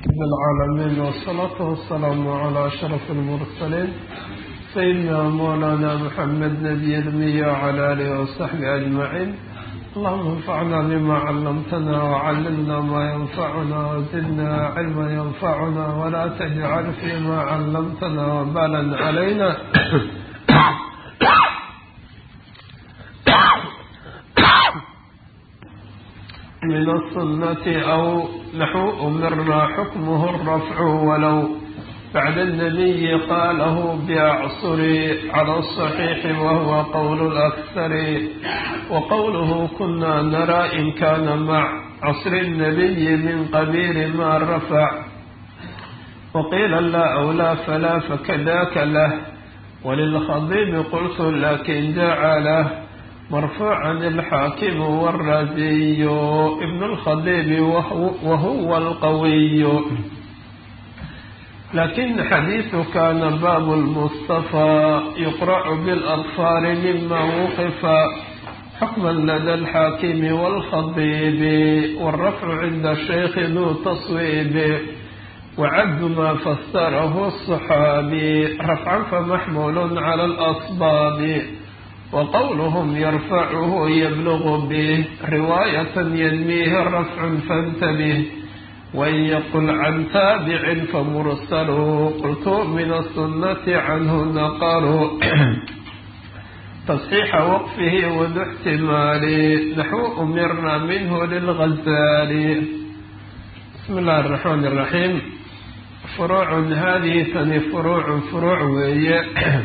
رب العالمين والصلاة والسلام على أشرف المرسلين سيدنا مولانا محمد نبي المية وعلى آله وصحبه أجمعين اللهم انفعنا بما علمتنا وعلمنا ما ينفعنا وزدنا علما ينفعنا ولا تجعل فيما علمتنا وبالا علينا من السنة أو نحو أمرنا حكمه الرفع ولو بعد النبي قاله بأعصر على الصحيح وهو قول الأكثر وقوله كنا نرى إن كان مع عصر النبي من قبيل ما رفع وقيل لا أولى فلا فكذاك له وللخضيب قلت لكن جعله مرفوعا الحاكم والرازي ابن الخضيب وهو, وهو القوي لكن حديث كان باب المصطفى يقرأ بالأظفار مما وقف حكما لدى الحاكم والخطيب والرفع عند الشيخ ذو تصويب وعد ما فسره الصحابي رفعا فمحمول على الأصباب وقولهم يرفعه يبلغ به رواية ينميه رفع فانتبه وإن يقل عن تابع فمرسل قلت من السنة عنه نقر تصحيح وقفه وذو احتمال نحو أمرنا منه للغزال بسم الله الرحمن الرحيم فروع هذه ثاني فروع فروع وهي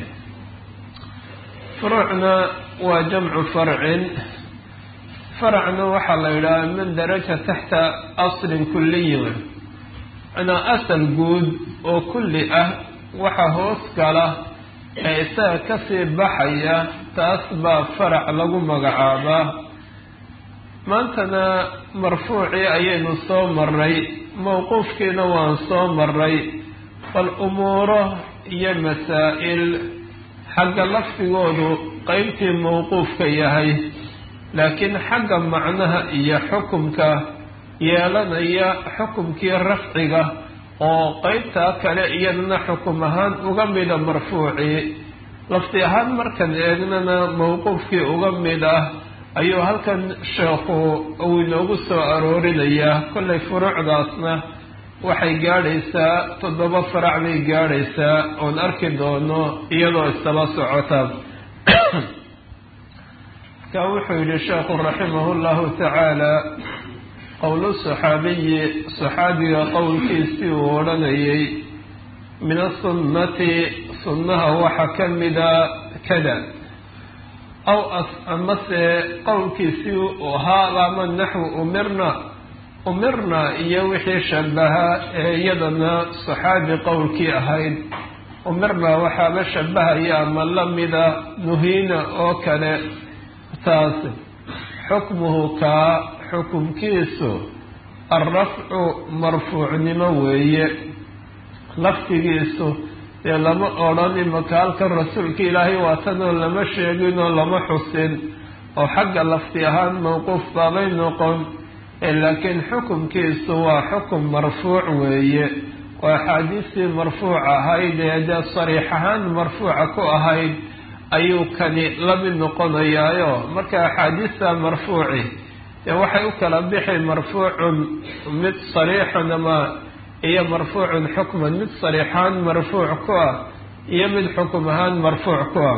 furuucna waa jamcu farcin faracna waxaa la yidhaha min daraja taxta aslin kuliyin manaa asal guud oo kulli ah waxa hoos gala ee isaga kasii baxaya taas baa farac lagu magacaabaa maantana marfuucii ayaynu soo maray mawquufkiina waan soo maray bal umuuro iyo masaa'il xagga lafdigoodu qeybtii mawquufka yahay laakiin xagga macnaha iyo xukumka yeelanaya xukumkii rafciga oo qeybtaa kale iyadana xukum ahaan uga mida marfuucii lafdi ahaan markan eegnana mawquufkii uga mid ah ayuu halkan sheekhu uu inoogu soo aroorinayaa kollay furuucdaasna waxay gaadhaysaa toddoba farac bay gaadhaysaa oon arki doono iyadoo isdaba socota ka wuxuu yihi sheekhu raximah llahu tacaala qowlu saxaabiyi saxaabiga qowlkiisii uu odhanayay min asunnati sunnaha waxa ka mida kada aw amase qowlkiisii ahaa ama naxwu umirna umirna iyo wixii shabaha ee iyadana saxaabi qowlkii ahayd umirna waxaaba shabahaya ama lamida nuhiina oo kale taas xukmuhu kaa xukumkiisu alrafcu marfuucnimo weeye laftigiisu dee lama odhan imaka halkan rasuulka ilaahay waatanoo lama sheeginoo lama xusin oo xagga lafti ahaan mawquuf baabay noqon laakiin xukumkiisu waa xukum marfuuc weeye oo axaadiistii marfuuc ahayd ee dee sariix ahaan marfuuca ku ahayd ayuu kani la mid noqonayaayo marka axaadiista marfuuci dee waxay u kala bixi marfuucun mid sariixun ama iyo marfuucun xukman mid sariix ahaan marfuuc ku ah iyo mid xukum ahaan marfuuc ku ah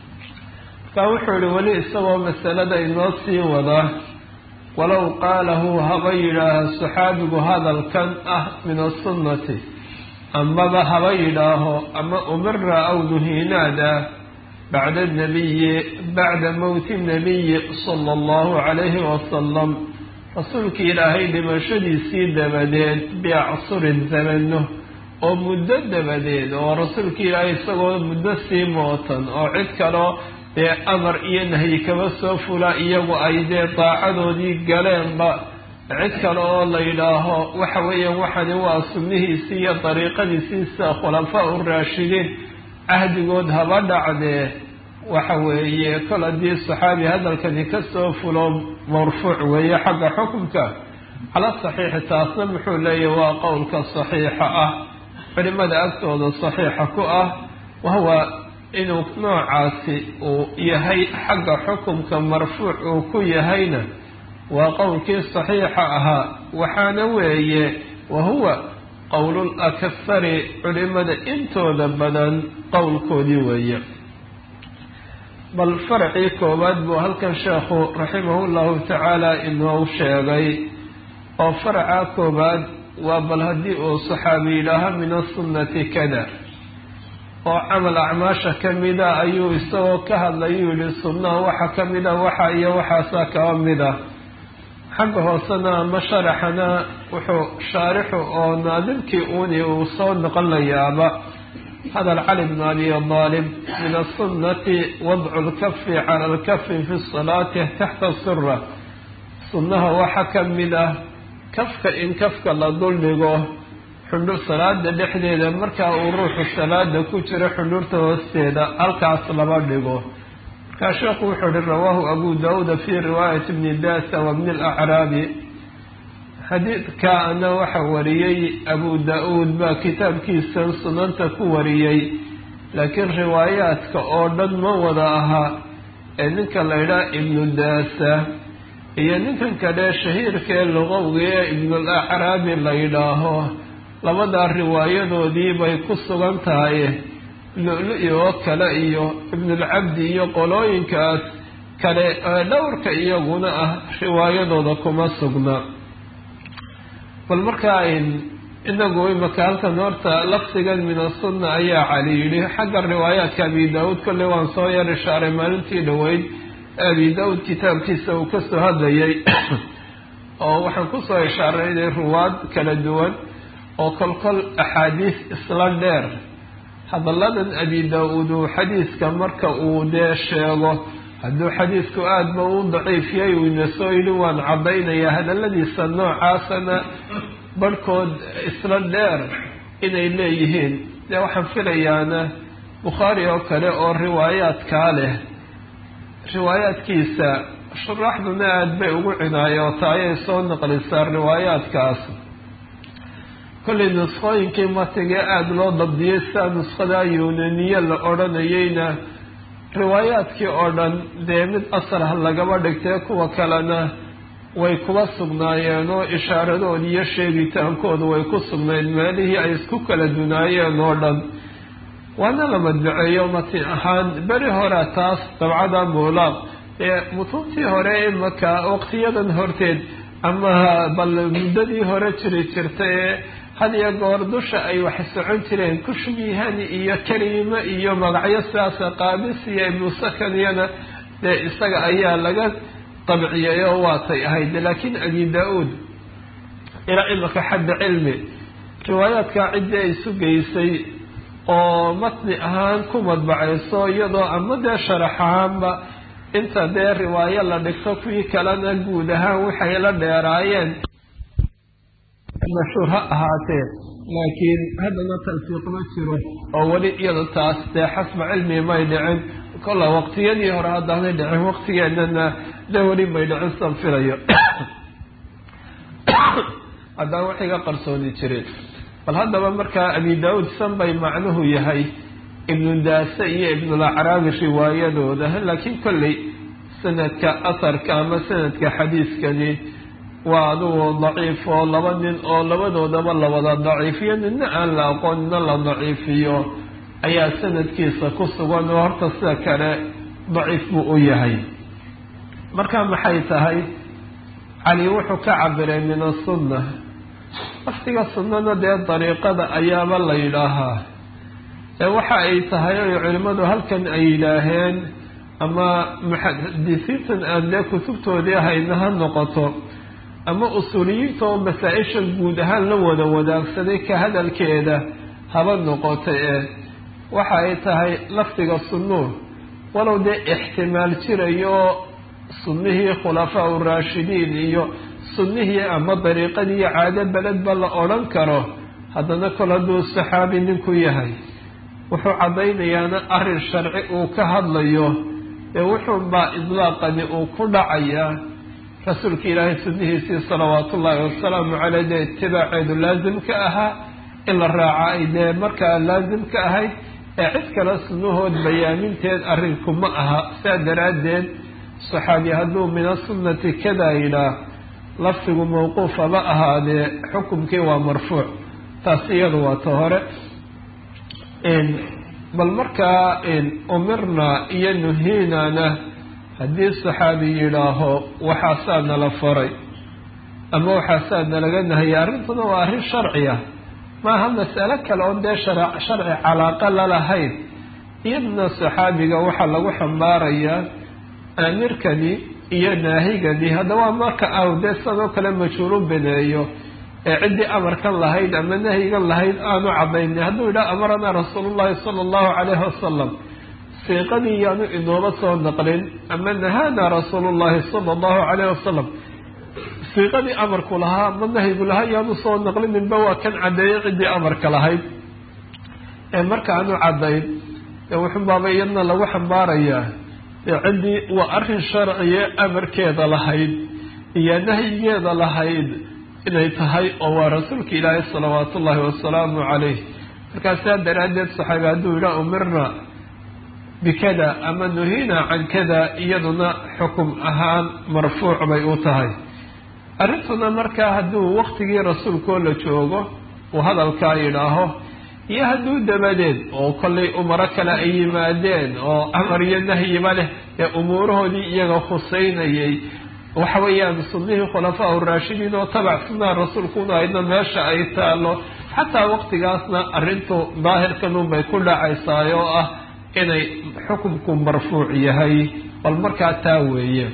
marka wuxuu yihi weli isagoo masalada inoo sii wada walow qaalahu haba yidhaaha saxaabigu hadalkan ah min asunnati amaba haba yidhaaho ama umira aw nuhiinaada bacda nabiyi bacda mowti nabiyi sala allahu calayhi wasalam rasuulkii ilaahay dhimashadiisii dabadeed biacsurin zamano oo muddo dabadeed oo rasuulkii ilaahay isagoo muddo sii mootan oo cid kaloo dee amar iyo nahyi kaba soo fula iyagu ay dee daacadoodii galeenba cid kale oo la yidhaaho waxa weeyaan waxani waa sunnihiisii iyo dariiqadiisiisa khulafaa u raashidiin cahdigood haba dhacdee waxa weeye kol haddii saxaabi hadalkani kasoo fulo marfuuc weeye xagga xukunka cala saxiixi taasna muxuu leeyahy waa qowlka saxiixa ah culimada agtooda saxiixa ku ah wahuwa inuu noocaasi uu yahay xagga xukumka marfuuc uu ku yahayna waa qowlkii saxiixa ahaa waxaana weeye wahuwa qowlul akahari culimada intooda badan qowlkoodii weeye bal faracii koowaad buu halkan sheekhu raximahu llahu tacaala inoo sheegay oo faraca koowaad waa bal haddii uu saxaabi yidhaaha min asunnati kada oo camal acmaasha ka mida ayuu isagoo ka hadlayuu yihi sunnaha waxa ka mida waxa iyo waxaasaa kaba mid ah xagga hoosena ama sharaxana wuxuu shaarixu oo naadimkii uuni uu soo noqonayaaba hadal cali bn abi aalib min asunnati wadcu lkafi cala alkafi fi salaati taxta sura sunnaha waxa ka mid ah kafka in kafka la duldhigo xundhur salaada dhexdeeda markaa uu ruuxu salaada ku jiro xundhurta hoosteeda halkaas lama dhigo markaa sheekhu wuxuu uhi rawaahu abu daauuda fi riwaayati bni dasa wa bni alacraabi xadiidkaana waxa wariyey abu da-uud baa kitaabkiisan sunanta ku wariyey laakiin riwaayaadka oo dhan ma wada aha ee ninka la ydhaha ibnu daasa iyo ninkan kale shahiirka ee luqowga ee ibnul acraabi la yidhaaho labadaa riwaayadoodii bay ku sugan tahay lu-lu-i oo kale iyo ibnulcabdi iyo qolooyinkaas kale ee dhowrka iyaguna ah riwaayadooda kuma sugna bal markaa inagu imaka halkan horta lafdigan min asunna ayaa cali yidhi xagga riwaayaadka abi daa-uud kolley waan soo yar ishaaray maalintii dhoweyd abi daa-uud kitaabkiisa uu kasoo hadlayay oo waxaan kusoo ishaaray ruwaad kala duwan oo kolkol axaadiis isla dheer hadalladan abi daa-uud uu xadiiska marka uu dee sheego hadduu xadiisku aada ba u daciifiyay uu ina soo yidhi waan caddaynayaa hadalladiisa noocaasana barhkood isla dheer inay leeyihiin dee waxaan filayaana bukhaari oo kale oo riwaayaadkaa leh riwaayaadkiisa shuraaxduna aada bay ugu cinaayoota ayay soo naqlisaa riwaayaadkaas kollay nuskhooyinkii matigee aada loo dabdiyey sidaa nuskhada yuunaniye la odhanayeyna riwaayaadkii oo dhan dee mid asarha lagaba dhigtee kuwa kalena way kuba sugnaayeen oo ishaaradoodi iyo sheegitaankooda way ku sugnayd meelihii ay isku kala dunaayeen oo dhan waana la madbaceeyo mati ahaan beri hore taas dabcada muulaaq ee mutuuntii hore imaka waqtiyadan horteed ama bal muddadii hore jiri jirta ee had iyo goor dusha ay wax socon jireen kushmihani iyo kariime iyo magacyo sidaasa qaabis iyo ibnu sakaniyana dee isaga ayaa laga dabciyay oo waatay ahayd laakiin abi daa-uud ilaa imaka xadda cilmi riwaayaadkaa ciddii ay sugaysay oo matni ahaan ku madbacayso iyadoo ama dee sharax ahaanba inta dee riwaayo la dhigto kuwii kalena guud ahaan waxay la dheeraayeen mashhuur ha ahaatee laakiin haddana talfiiq ma jiro oo weli iyada taas dee xasba cilmi may dhicin kolla waqtiyadii hore haddaanay dhicin waqtigeenana dee weli may dhicin san filayo haddaan wax iga qarsooni jirin bal haddaba markaa abi daa-uud san bay macnuhu yahay ibnu daase iyo ibnulacraabi riwaayadooda laakiin kolley sanadka asarka ama sanadka xadiiskani waa adugu daciif oo laba nin oo labadoodaba la wada daciifiyo nina aan la aqoon nina la daciifiyo ayaa sanadkiisa ku sugan oo horta sida kale daciif buu u yahay marka maxay tahay cali wuxuu ka cabiray min asunna laftiga sunnada dee dariiqada ayaaba la yidhaahaa ee waxa ay tahay oy culimmadu halkan ay yidhaaheen ama muxadisiintan aan dee kutubtoodii hayna ha noqoto ama usuuliyiinta oo masaa-isha guud ahaan la wada wadaagsaday ka hadalkeeda haba noqoto ee waxa ay tahay lafdiga sunnuur walow dee ixtimaal jirayo sunnihii khulafaa u raashidiin iyo sunnihii ama dariiqadii iyo caado beledba la odhan karo haddana kol hadduu saxaabi ninku yahay wuxuu caddaynayaana arrin sharci uu ka hadlayo ee wuxuunbaa idlaaqani uu ku dhacayaa rasuulka ilaahay sunnihiisii salawaatu ullaahi wasalaamu caleyh dee itibaaceedu laasimka ahaa in la raaca ay dee markaa laasim ka ahayd ee cid kale sunnahood bayaaminteed arrinku ma aha saa daraaddeed saxaabi hadduu min asunnati kadaa yidhaah lafdigu mawquufaba ahaadee xukumkii waa marfuuc taas iyadu waa ta hore bal markaa umirna iyo nuhiinana haddii saxaabi yidhaaho waxaasaa nala faray ama waxaasaa nalaga nahayay arrintuna waa arrin sharci ah maaha mas'alo kale oon dee sharci calaaqa lalahayn iyadna saxaabiga waxaa lagu xambaarayaa aamirkani iyo naahigani haddaba marka aw dee sidoo kale majhuulu beneeyo ee ciddii amarkan lahayd ama nahyigan lahayd aanu cadaynin hadduu yidhaha amaranaa rasuulullahi sala allahu calayhi wasalam siiqadii yaanu inooba soo naqlin ama nahaanaa rasuulullahi sala allahu calayhi wasalam siiqadii amarku lahaa ama nahyigu lahaa yaanu soo naqlininba waa kan caddeeyay ciddii amarka lahayd ee marka aanu caddayn ee wuxunbaaba iyadna lagu xambaarayaa ee ciddii waa arrin sharciye amarkeeda lahayd iyo nahyigeeda lahayd inay tahay oo waa rasuulka ilaahay salawaatu ullaahi wasalaamu calayh markaa saa daraaddeed saxaabi hadduu yidhaha umirna bikada ama nuhiina can kada iyaduna xukum ahaan marfuuc bay u tahay arrintuna markaa hadduu waktigii rasuulkoo la joogo uu hadalkaa yidhaaho iyo hadduu dabadeed oo kollay umaro kale ay yimaadeen oo amar iyo nahyiba leh ee umuurahoodii iyaga khuseynayay waxa weeyaan sunnihii khulafaa uraashidiin oo tabac sunnaha rasuulkuna aydna meesha ay taalo xataa waqtigaasna arrintu daahirkanun bay ku dhacaysaa oo ah inay xukumku marfuuc yahay bal markaa taa weeye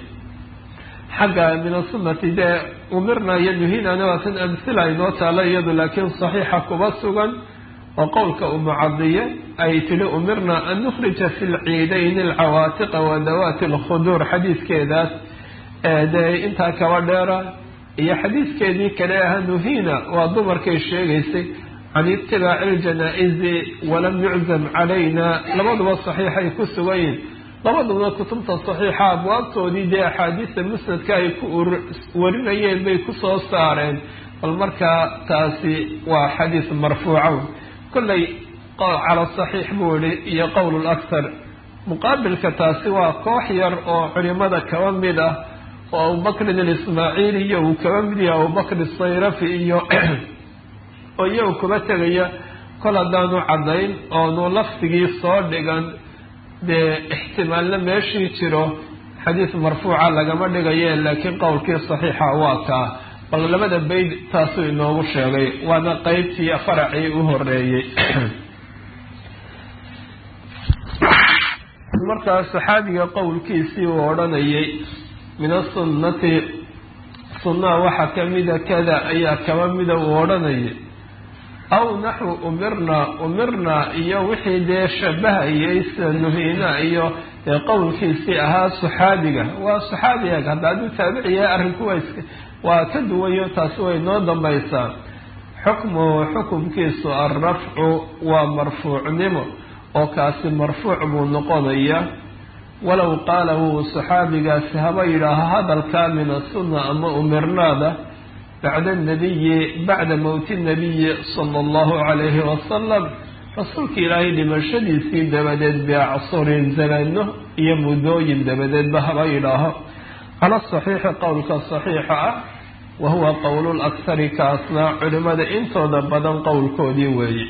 xagga min asunati dee umirna iyo nuhinana waa tan amhila inoo taalo iyadu laakiin saxiixa kuba sugan oo qowlka umucadiye ay tili umirna an nukhrija fi lciidayn alcawaatiqa wa dawaati alkhuduur xadiiskeedaas dee intaa kaba dheera iyo xadiiskeedii kale aha nuhina waa dumarkay sheegaysay can itibaaci iljanaa-izi walam yuczam calayna labaduba saxiixay ku sugan yihin labaduna kutubta saxiixa abwaabtoodii dee axaadiista musnadka ay ku warinayeen bay kusoo saareen bal markaa taasi waa xadiis marfuuca kollay cala saxiix buu ihi iyo qowl lakhar muqaabilka taasi waa koox yar oo culimada kaba mid ah oo abubakrin alismaaciili iyo uu kaba mid yahay abubakr sayrafi iyo oo iyagu kuba tegaya kol haddaanu caddayn oonu lafdigii soo dhigan dee ixtimaalna meeshii jiro xadiis marfuuca lagama dhigaye laakiin qowlkii saxiixa waa kaa bal labada bayd taasuu inoogu sheegay waana qeybtii faracii u horeeyey markaa saxaabiga qowlkiisii uu odhanayay min asunnati sunnaha waxaa kamida kada ayaa kaba mida uu odhanayay aw naxwu umirna umirna iyo wixii dee shabahayay sida nuhiina iyo dee qowlkiisii ahaa saxaabiga waa saxaabiga hadda hadduu taabici yahay arrinku waa iska waa ka duwayo taasi way noo dambaysaa xukmuhu xukumkiisu alrafcu waa marfuucnimo oo kaasi marfuuc buu noqonaya walow qaala wuu saxaabigaasi haba yidhaaho hadalkaa min asunna ama umirnaada bacda anabiyi bacda mowti nabiyi sala allahu calayhi wasalam rasuulka ilaahay dhimashadiisii dabadeed biacsurin zamano iyo muddooyin dabadeedba haba yidhaaho cala saxiixi qowlka saxiixa ah wa huwa qowlu lakhari kaasna culimada intooda badan qowlkoodii weeye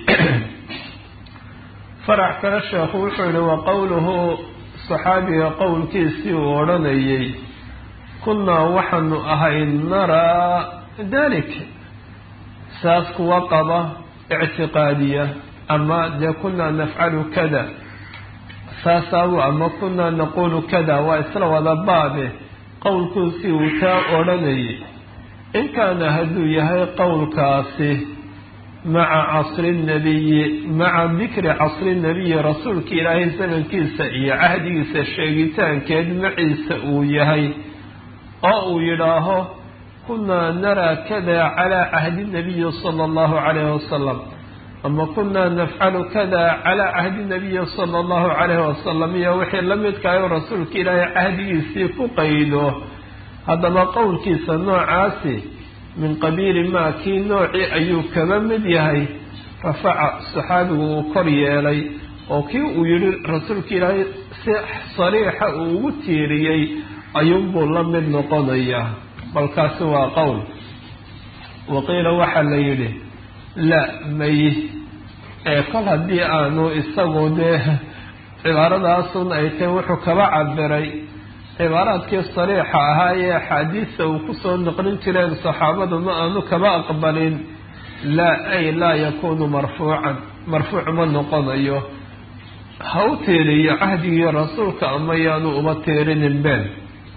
farac kale sheekhu wuxuu yihi wa qowluhu saxaabiga qowlkiisii uu odhanayay kunnaa waxaanu ahay naraa dalik saas kuwa qaba ictiqaadiya ama dee kunaa nafcalu kada saasaabu ama kunaa naqulu kada waa isla wada baabe qowlkuusii uu taa odhanayay in kaana hadduu yahay qowlkaasi maca casri nabiyi maca dikri casri nabiyi rasuulka ilaahay zamankiisa iyo cahdigiisa sheegitaankeed maciisa uu yahay oo uu yidhaaho kunaa naraa kada calaa cahdi nabiyi sala allahu calayhi wasalam ama kunaa nafcalu kada calaa cahdi nabiyi sala allahu calayhi wasalam iyo wixii la midkaayoo rasuulka ilaahay cahdigiisii ku qaydo haddaba qowlkiisa noocaasi min qabiili maa kii noocii ayuu kaba mid yahay rafaca saxaabigu uu kor yeelay oo kii uu yidhi rasuulka ilaahay si sariixa uu ugu tiiriyey ayuunbuu la mid noqonayaa balkaasi waa qowl waqiila waxaa la yidhi la may ee kol haddii aanu isagu dee cibaaradaasun ay tahay wuxuu kaba cabiray cibaaraadkii sariixa ahaa ee axaadiista uu kusoo noqlin jireen saxaabadu ma aanu kaba aqbalin laa ay laa yakuunu marfuucan marfuuc ma noqonayo ha u tiiriyo cahdigii rasuulka ama yaanu uba tiirinin been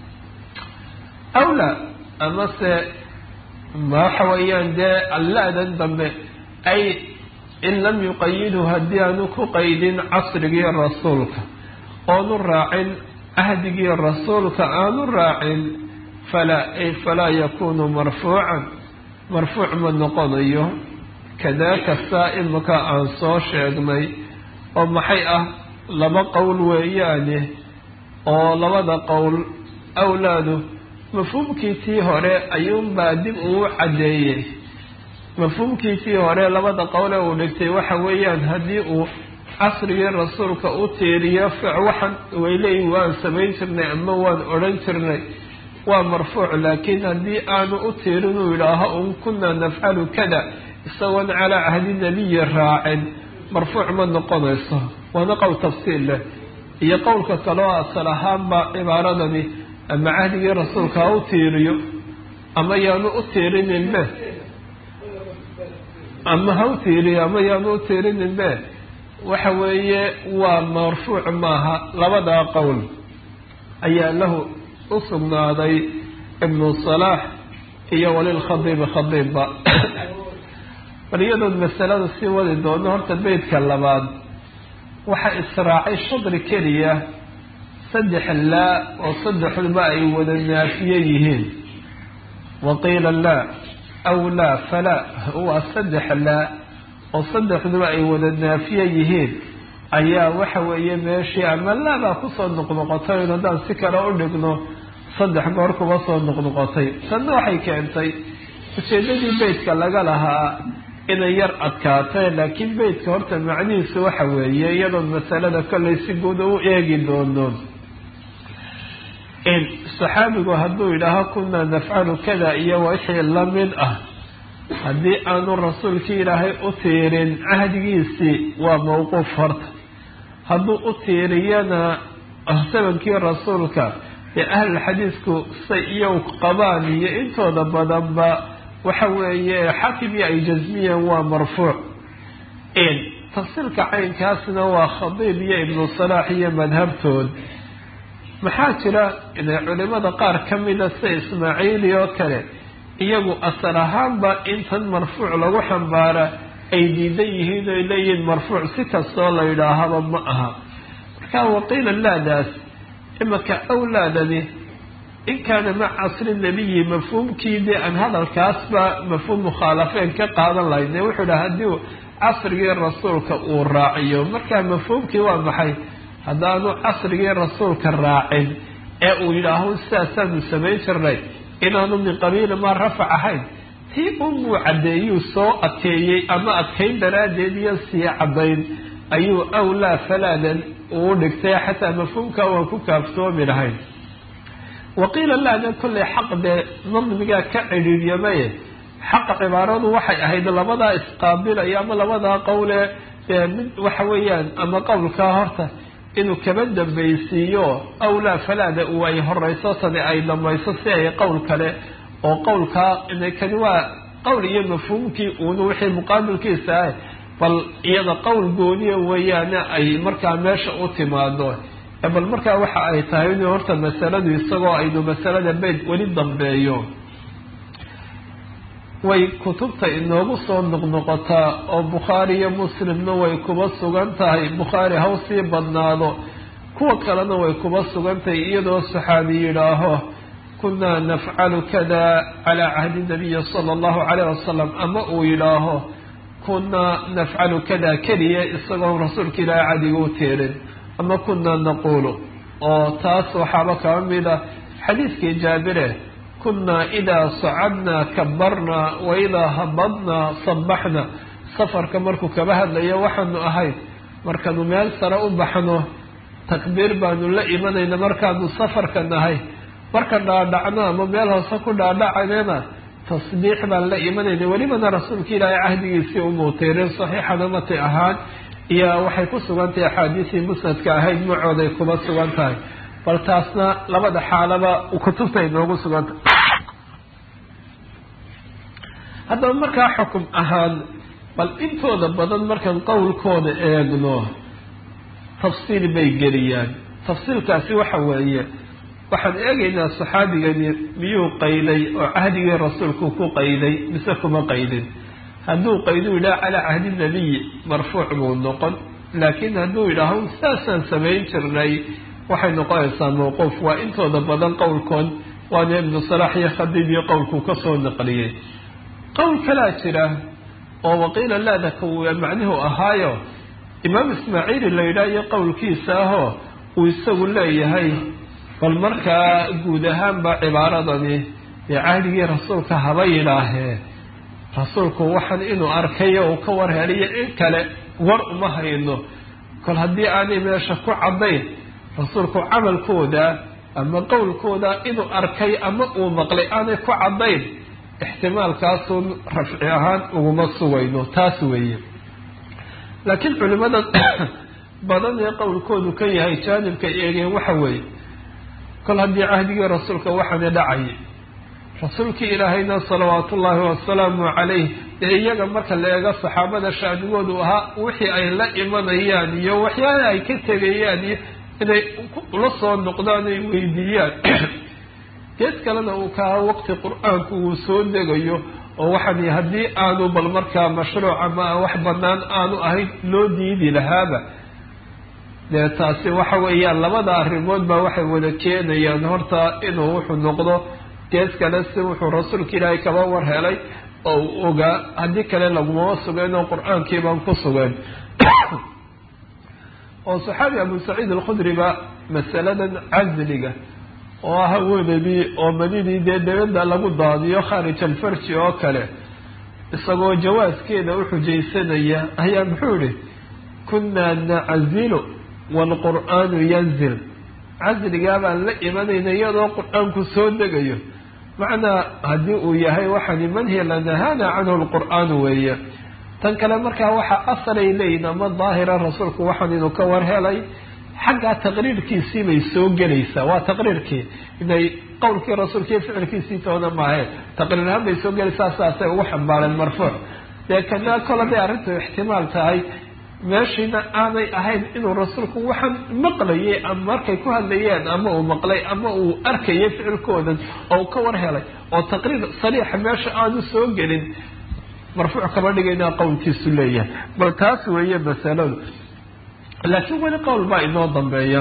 awla amase waxa weeyaan dee allaadan dambe ay in lam yuqayidhu haddii aanu ku qaydin casrigii rasuulka oonu raacin cahdigii rasuulka aanu raacin falaa ay falaa yakuunu marfuucan marfuuc ma noqonayo kadaaka saa imika aan soo sheegnay oo maxay ah laba qowl weeyaane oo labada qowl awlaadu mafhuumkiisii hore ayuunbaa dib uu caddeeyey mafhuumkiisii hore labada qowle uu dhigtay waxa weeyaan haddii uu casrigii rasuulka u tiiriyo waxaan wayleeyihin waan samayn jirnay ama waan odhan jirnay waa marfuuc laakiin haddii aanu u tiirin uu yidhaaho un kunaa nafcalu kada isagoon calaa cahdi nebiyi raacin marfuuc ma noqonayso waana qowl tafsiil leh iyo qowlka kaleo asal ahaanba cibaaradani ama cahdigii rasuulka ha u tiiriyo ama yaanu u tiirininbe ama ha u tiiriyo ama yaanu u tiirininbe waxa weeye waa marfuuc maaha labadaa qowl ayaa lahu u sugnaaday ibnu salaax iyo walilkhadiibi khadiibba bal iyadood masalada sii wadi doono horta beytka labaad waxaa israacay shadri keliya saddex laa oo saddexduba ay wada naafiye yihiin waqiila laa aw laa falaa waa saddex laa oo saddexduba ay wada naafiye yihiin ayaa waxa weeye meeshii ama laabaa kusoo noqnoqotay in haddaan si kale u dhigno saddex goor kuba soo noqnoqotay tanna waxay keentay ujeedadii beytka laga lahaa inay yar adkaatay laakiin beytka horta macnihiisu waxa weeye iyadoon masalada kollay si guud u eegi doono saxaabigu hadduu yidhaaho kunaa nafcalu kada iyo wixii lamid ah haddii aanu rasuulkii ilaahay u tiirin cahdigiisii waa mawquuf horta hadduu u tiiriyana sabankii rasuulka ee ahlulxadiisku say iyow qabaan iyo intooda badanba waxa weeye xakimii ay jasmiyeen waa marfuuc tafsiilka caynkaasna waa khadiib iyo ibnu salaax iyo madhabtood maxaa jira inay culimada qaar ka mida sida ismaaciili oo kale iyagu asal ahaanba intan marfuuc lagu xambaara ay diidan yihiin oy leeyihiin marfuuc si kastoo la yidhaahaba ma aha marka waqiila laadaas imaka awlaadani in kaana maca casri nabiyi mafhuumkii dee aan hadalkaasba mafhuum mukhaalafeen ka qaadan lahayd ee wuxuu dhaha haddii casrigii rasuulka uu raaciyo marka mafhuumkii waa maxay haddaanu casrigii rasuulka raacin ee uu yidhaaho sidaasaanu samayn jirnay inaanu min qabiili maa rafac ahayn tii unbuu caddeeyuu soo adkeeyey ama adkayn daraaddeed iyo sii caddayn ayuu awlaa falaadan uu dhigtay xataa mafhuumka waan ku kaaftoomi lahayn waqiila laada kollay xaq dee nadmigaa ka cidhiiryamaye xaqa cibaaradu waxay ahayd labadaa isqaabilaya ama labadaa qowle dee mid waxa weeyaan ama qowlkaa horta inuu kaba dambaysiiyo awlaa falaada uu ay horeyso tani ay dhamayso si ay qowl kale oo qowlkaa kani waa qowl iyo mafhuumkii uuna wixii muqaabilkiisa ah bal iyada qowl gooniya weeyaane ay markaa meesha u timaado bal markaa waxa ay tahay inuu horta masaladu isagoo aynu masalada beyt weli dambeeyo way kutubta inoogu soo noqnoqotaa oo bukhaari iyo muslimna way kuba sugan tahay bukhaari haw sii badnaado kuwa kalena way kuba sugan tahay iyadoo saxaabi yidhaaho kunaa nafcalu kada calaa cahdi nabiyi sala allahu calayh wasalam ama uu yidhaaho kunaa nafcalu kada keliya isagoon rasuulka ilaahay cadiga u tiirin ama kunaa naquulu oo taas waxaaba kaba mida xadiidkii jaabire kunaa idaa sacadnaa kabarnaa wa idaa habadnaa sabaxna safarka markuu kaba hadlayo waxaanu ahayd markaanu meel sare u baxno takbiir baanu la imanayna markaanu safarka nahay marka dhaadhacno ama meel hoose ku dhaadhacanena tasbiix baan la imanayna welibana rasuulka ilaahay cahdigiisii u muuteereen saxiixana mati ahaan iyo waxay ku sugan tahay axaadiisii musnadka ahayd macooday kuma sugan tahay bal taasna labada xaalaba kutubta ay noogu sugantah haddaba markaa xukum ahaan bal intooda badan markaan qowlkooda eegno tafsiil bay geliyaan tafsiilkaasi waxa weeye waxaan eegaynaa saxaabigani miyuu qayday oo cahdigii rasuulku ku qayday mise kuma qaydin hadduu qaydu yidhaha calaa cahdi nabiyi marfuuc buu noqon laakiin hadduu yidhaaho saasaan samayn jirnay waxay noqonaysaa mawquuf waa intooda badan qowlkood waana ibnu salaax iyo khadiib iyo qowlkuu kasoo naqliyey qowl kalaa jira oo waqiila laadaka uu macnuhu ahaayo imaam ismaaciili la yidhaah iyo qowlkiisa ahoo uu isagu leeyahay bal markaa guud ahaanba cibaaradani dee cahdigii rasuulka haba yidhaahee rasuulku waxaan inuu arkayo uu ka war heliyo in kale war uma hayno kol haddii aanay meesha ku caddayn rasuulku camalkooda ama qowlkooda inuu arkay ama uu maqlay aanay ku caddayn ixtimaalkaasun rafci ahaan uguma sugayno taas weeye laakiin culimada badan ee qowlkoodu ka yahay jaanibka eegeen waxa weeye kol haddii cahdigii rasuulka waxaana dhacayay rasuulkii ilaahayna salawaatu ullaahi wasalaamu calayh dee iyaga marka la eego saxaabada shaanigoodu ahaa wixii ay la imanayaan iyo waxyaala ay ka tegayaan iyo inay ula soo noqdaan ay weydiiyaan gees kalena uu ka aha waqti qur-aanku uu soo degayo oo waxaan haddii aanu bal markaa mashruuc ama wax banaan aanu ahayn loo diidi lahaaba dee taasi waxa weeyaan labada arrimood baa waxay wada keenayaan horta inuu wuxuu noqdo gees kale si wuxuu rasuulka ilaahay kaba war helay oo uu ogaa haddii kale lagumama sugeen oo qur-aankii baan ku sugeen oo saxaabi abu saciid alkhudriba masaladan casliga oo ah haweenadii oo madidii dee dabada lagu daadiyo khaarij alfarji oo kale isagoo jawaaskeeda u xujaysanaya ayaa muxuu yihi kunaa nacazilu waalqur'aanu yanzil casligaa baan la imanayna iyadoo qur-aanku soo degayo macnaa haddii uu yahay waxaani manhi lanahaana canhu lqur'aanu weeye tan kale markaa waxaa asalay leeyihin ama daahira rasuulku waxaan inuu ka war helay xaggaa taqriirkiisii bay soo gelaysaa waa taqriirkii inay qowlkii rasuulka iyo ficilkiisii toona maaheen taqriir ahaan bay soo gelaysaa saasay ugu xambaareen marfuuc dee kana kol haday arrintu ixtimaal tahay meeshiina aanay ahayn inuu rasuulku waxaan maqlayay ama markay ku hadlayeen ama uu maqlay ama uu arkayay ficilkoodan oo ka war helay oo taqriir sariixa meesha aanu soo gelin marfuuc kama dhigaynaa qowlkiisu leeyahay bal taas weeye masaladu laakiin weli qowl baa inoo dambeeya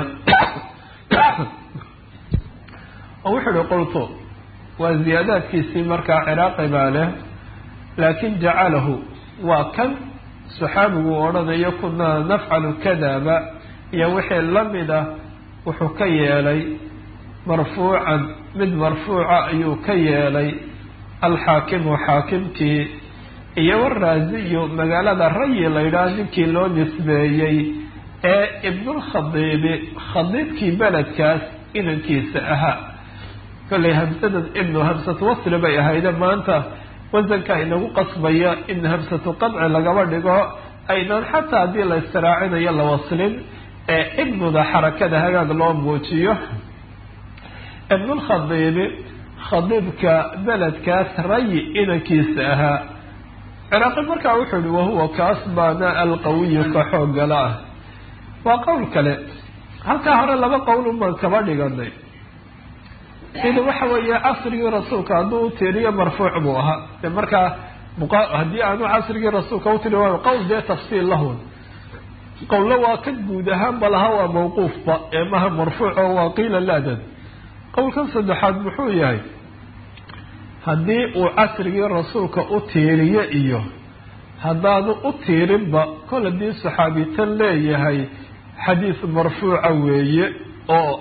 oo wuxuu uhi qultu waa ziyaadaadkiisii markaa ciraaqi baa leh laakin jacalahu waa kan saxaabigu odhanayo kunaa nafcalu kadaba iyo wixii lamid ah wuxuu ka yeelay marfuucan mid marfuuca ayuu ka yeelay alxaakimu xaakimkii iyo waraaziyu magaalada rayi la yidhaah ninkii loo nisbeeyey ee ibnulkhadiibi khadiibkii beledkaas inankiisa ahaa kollay hamsadan ibnu hamsatu wasli bay ahayde maanta wasanka inagu qasbaya in hamsatu qadci lagaba dhigo aynan xataa haddii la istiraacinayo la waslin ee ibnuda xarakada hagaag loo muujiyo ibnulkhadiibi khadiibka beledkaas rayi inankiisa ahaa ciraaqi markaa wuxuu ihi wahuwa kaas baana alqawiyu ka xoogala ah waa qowl kale halkaa hore laba qowl unbaan kaba dhiganay sida waxa weeye casrigii rasuulka hadduu utiriyo marfuuc buu ahaa de markaa haddii aanu casrigii rasuulka utiri waayo qowl dee tafsiil lahun qowlo waa ka guud ahaanba laha waa mawquufba ee maha marfuuc oo waa qiila laadan qowlkan saddexaad muxuu yahay haddii uu casrigii rasuulka u tiiriyo iyo haddaanu u tiirinba kol haddii saxaabitan leeyahay xadiis marfuuca weeye oo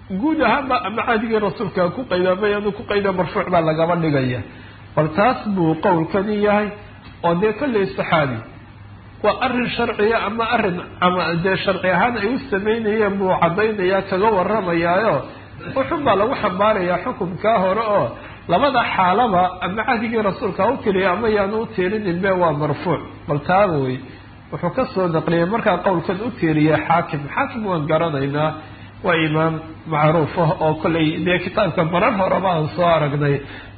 guud ahaanba ama caadigii rasuulka ku qayda ama yaanu ku qayda marfuuc baa lagaba dhigaya bal taas buu qowlkani yahay oo dee kolley saxaabi waa arrin sharciya ama arrin dee sharci ahaan ay u sameynayeen buu caddaynaya kaga waramayaayo wuxun baa lagu xambaarayaa xukunkaa hore oo labada xaalaba ama cahdigii rasuulka ha u tiriya ama yaanu u tiirinin be waa marfuuc bal taaba wey wuxuu kasoo naqliyay markaa qowlkan u tiiriya xaakim xaakim waan garanaynaa waa imaam macruuf ah oo kollay dee kitaabka marar horeba aan soo aragnay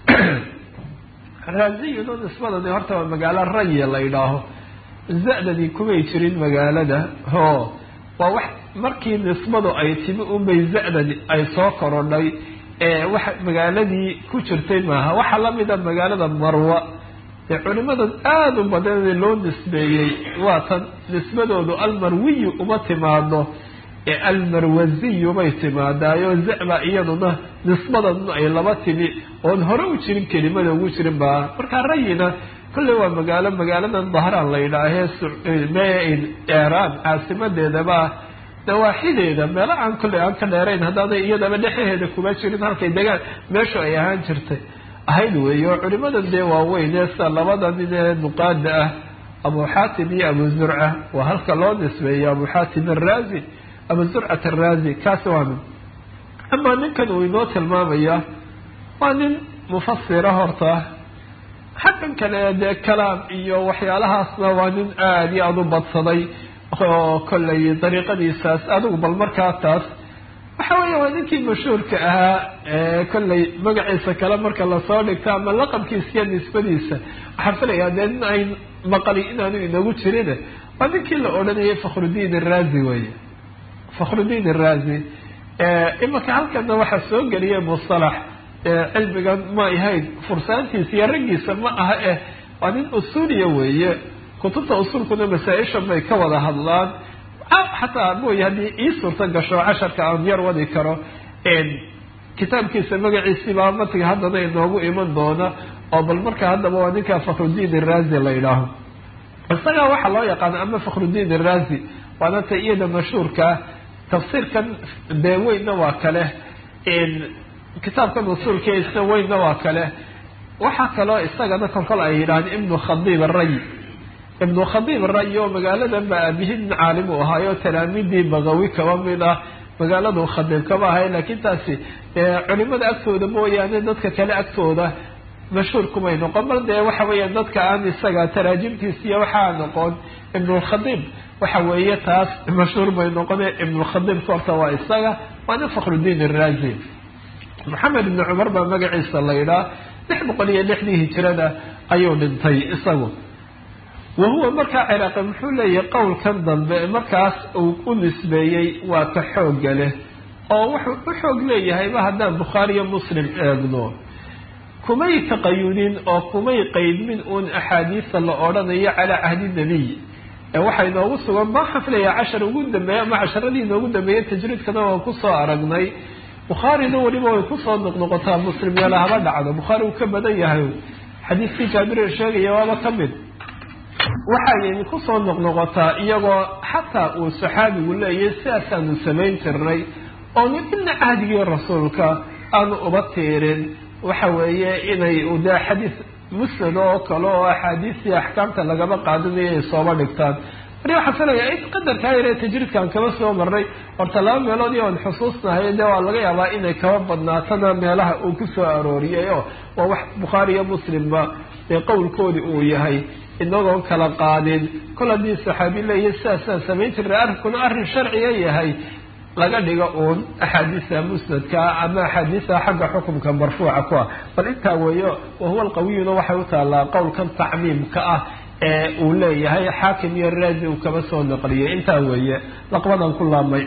raaziyino nisbadani horta waa magaalo raya la yidhaaho za-dani kumay jirin magaalada ho waa wax markii nisbadu ay timi unbay za-dani ay soo korodhay ee wax magaaladii ku jirtay maaha waxaa lamida magaalada marwa ee culimada aada u badan loo nisbeeyey waa tan nisbadoodu almarwiyu uma timaado ee almarwaziyu bay timaadaayo za-ba iyaduna nisbadan ay laba timi oon hore u jirin kelimada ugu jirin baa markaa rayina kolley waa magaalo magaaladan dahraan la yidhaahee iran caasimadeedaba dawaaxideeda meelo aan kolley aan ka dheerayn haddaanay iyadaba dhexaheeda kuma jirin halkay degaan meeshu ay ahaan jirtay ahayd weeye oo culimadan dee waaweyn ee sida labada nin ee nuqaada ah abu xaatim iyo abu zurca waa halka loo nisbeeyo abu xaatim araazi abu zurcat araazi kaasi waa nin amaa ninkan uu inoo tilmaamaya waa nin mufasira horta xaggan kale dee kalaam iyo waxyaalahaasna waa nin aada iyo aada u badsaday oo kollay dariiqadiisaas adigu bal markaa taas waxa weya waa ninkii mashhuurka ahaa ee kollay magaciisa kale marka lasoo dhigto ama laqabkiisa iyo nisbadiisa waxaan filayaa dee nin ay maqali inaanu inagu jirin waa ninkii la odhanayay fakhrudiin araazi weye fakhrudiin araazi imanka halkana waxaa soo geliyay mustalax cilmigan ma ahayn fursaantiisa iyo raggiisa ma aha eh waa nin usuuliya weeye kutubta usuulkuna masaa-ishan bay ka wada hadlaan xataa mooye haddii ii suurta gasho casharka aan yar wadi karo kitaabkiisa magaciisiibaa matiga haddana inoogu iman doona oo bal marka haddaba waa ninka fakhrudiin araazi la yidhaaho isagaa waxaa loo yaqaana ama fakhrudiin araazi waana ta iyada mashhuurkaa tafsiirkan dee weynna waa kale kitaabkan usuulka isna weynna waa kale waxaa kaloo isagana kolkol ay yidhahdeen ibnu khadiib aray ibnu khadiib aray oo magaaladan baa aabihi nin caalim u ahaayo talaamiidii bagawi kaba mid ah magaaladu khadiib kama ahay laakiin taasi culimada agtooda mooyaane dadka kale agtooda mashhuur kumay noqon bal dee waxa weeya dadka aan isaga taraajimtiisa iyo waxaa noqon ibnulkhadiib waxa weeye taas mashhuur bay noqone ibnulkhadiibka horta waa isaga waa nin fakhrudiin araazi maxamed ibni cumar baa magaciisa la yidhaha lix boqol iyo lixdii hijirada ayuu dhintay isagu wa huwa markaa ciraaqi muxuu leeyahay qowlkan dambe markaas uu u nisbeeyey waa ka xoogga leh oo wuxuu u xoog leeyahayba haddaan bukhaari iyo muslim eegno kumay taqayudin oo kumay qeydmin uun axaadiista la odhanayo calaa cahdi nebiy ee waxaa inoogu sugan baa xaflaya cashar ugu dambeeya ama casharadii inoogu dambeeyey tajriidkana waan kusoo aragnay bukhaarina weliba way kusoo noqnoqotaa muslim yeela haba dhacdo bukhaari uu ka badan yahay xadiiskii jaabir sheegaya waaba ka mid waxay kusoo noqnoqotaa iyagoo xataa uu saxaabigu leeyahay sidaasaanu samayn jirnay oonu ina cahdigii rasuulka aanu uba tiirin waxa weeye inay de xadiis musnad oo kale oo axaadiistii axkaamta lagaba qaadanayo ay sooba dhigtaan mari waxaan filayaa in qadarkaa yare tajriidkan kaba soo marnay horta laba meelood iyo aan xusuusnahay de waa laga yaabaa inay kaba badnaatana meelaha uu kusoo arooriyay oo waa wax bukhaari iyo muslimba ee qowlkoodi uu yahay inagoon kala qaadin kol haddii saxaabi leeyahy sidaasaan samayn jirnay arrinkuna arrin sharciga yahay laga dhigo uun axaadiista musnadka ama axaadiista xagga xukumka marfuuca ku ah bal intaa weeyo wahuwa alqawiyuna waxay u taallaa qowlkan tacmiimka ah ee uu leeyahay xaakim iyo raazi uu kaba soo naqliyay intaa weeye laqbadan ku laabmay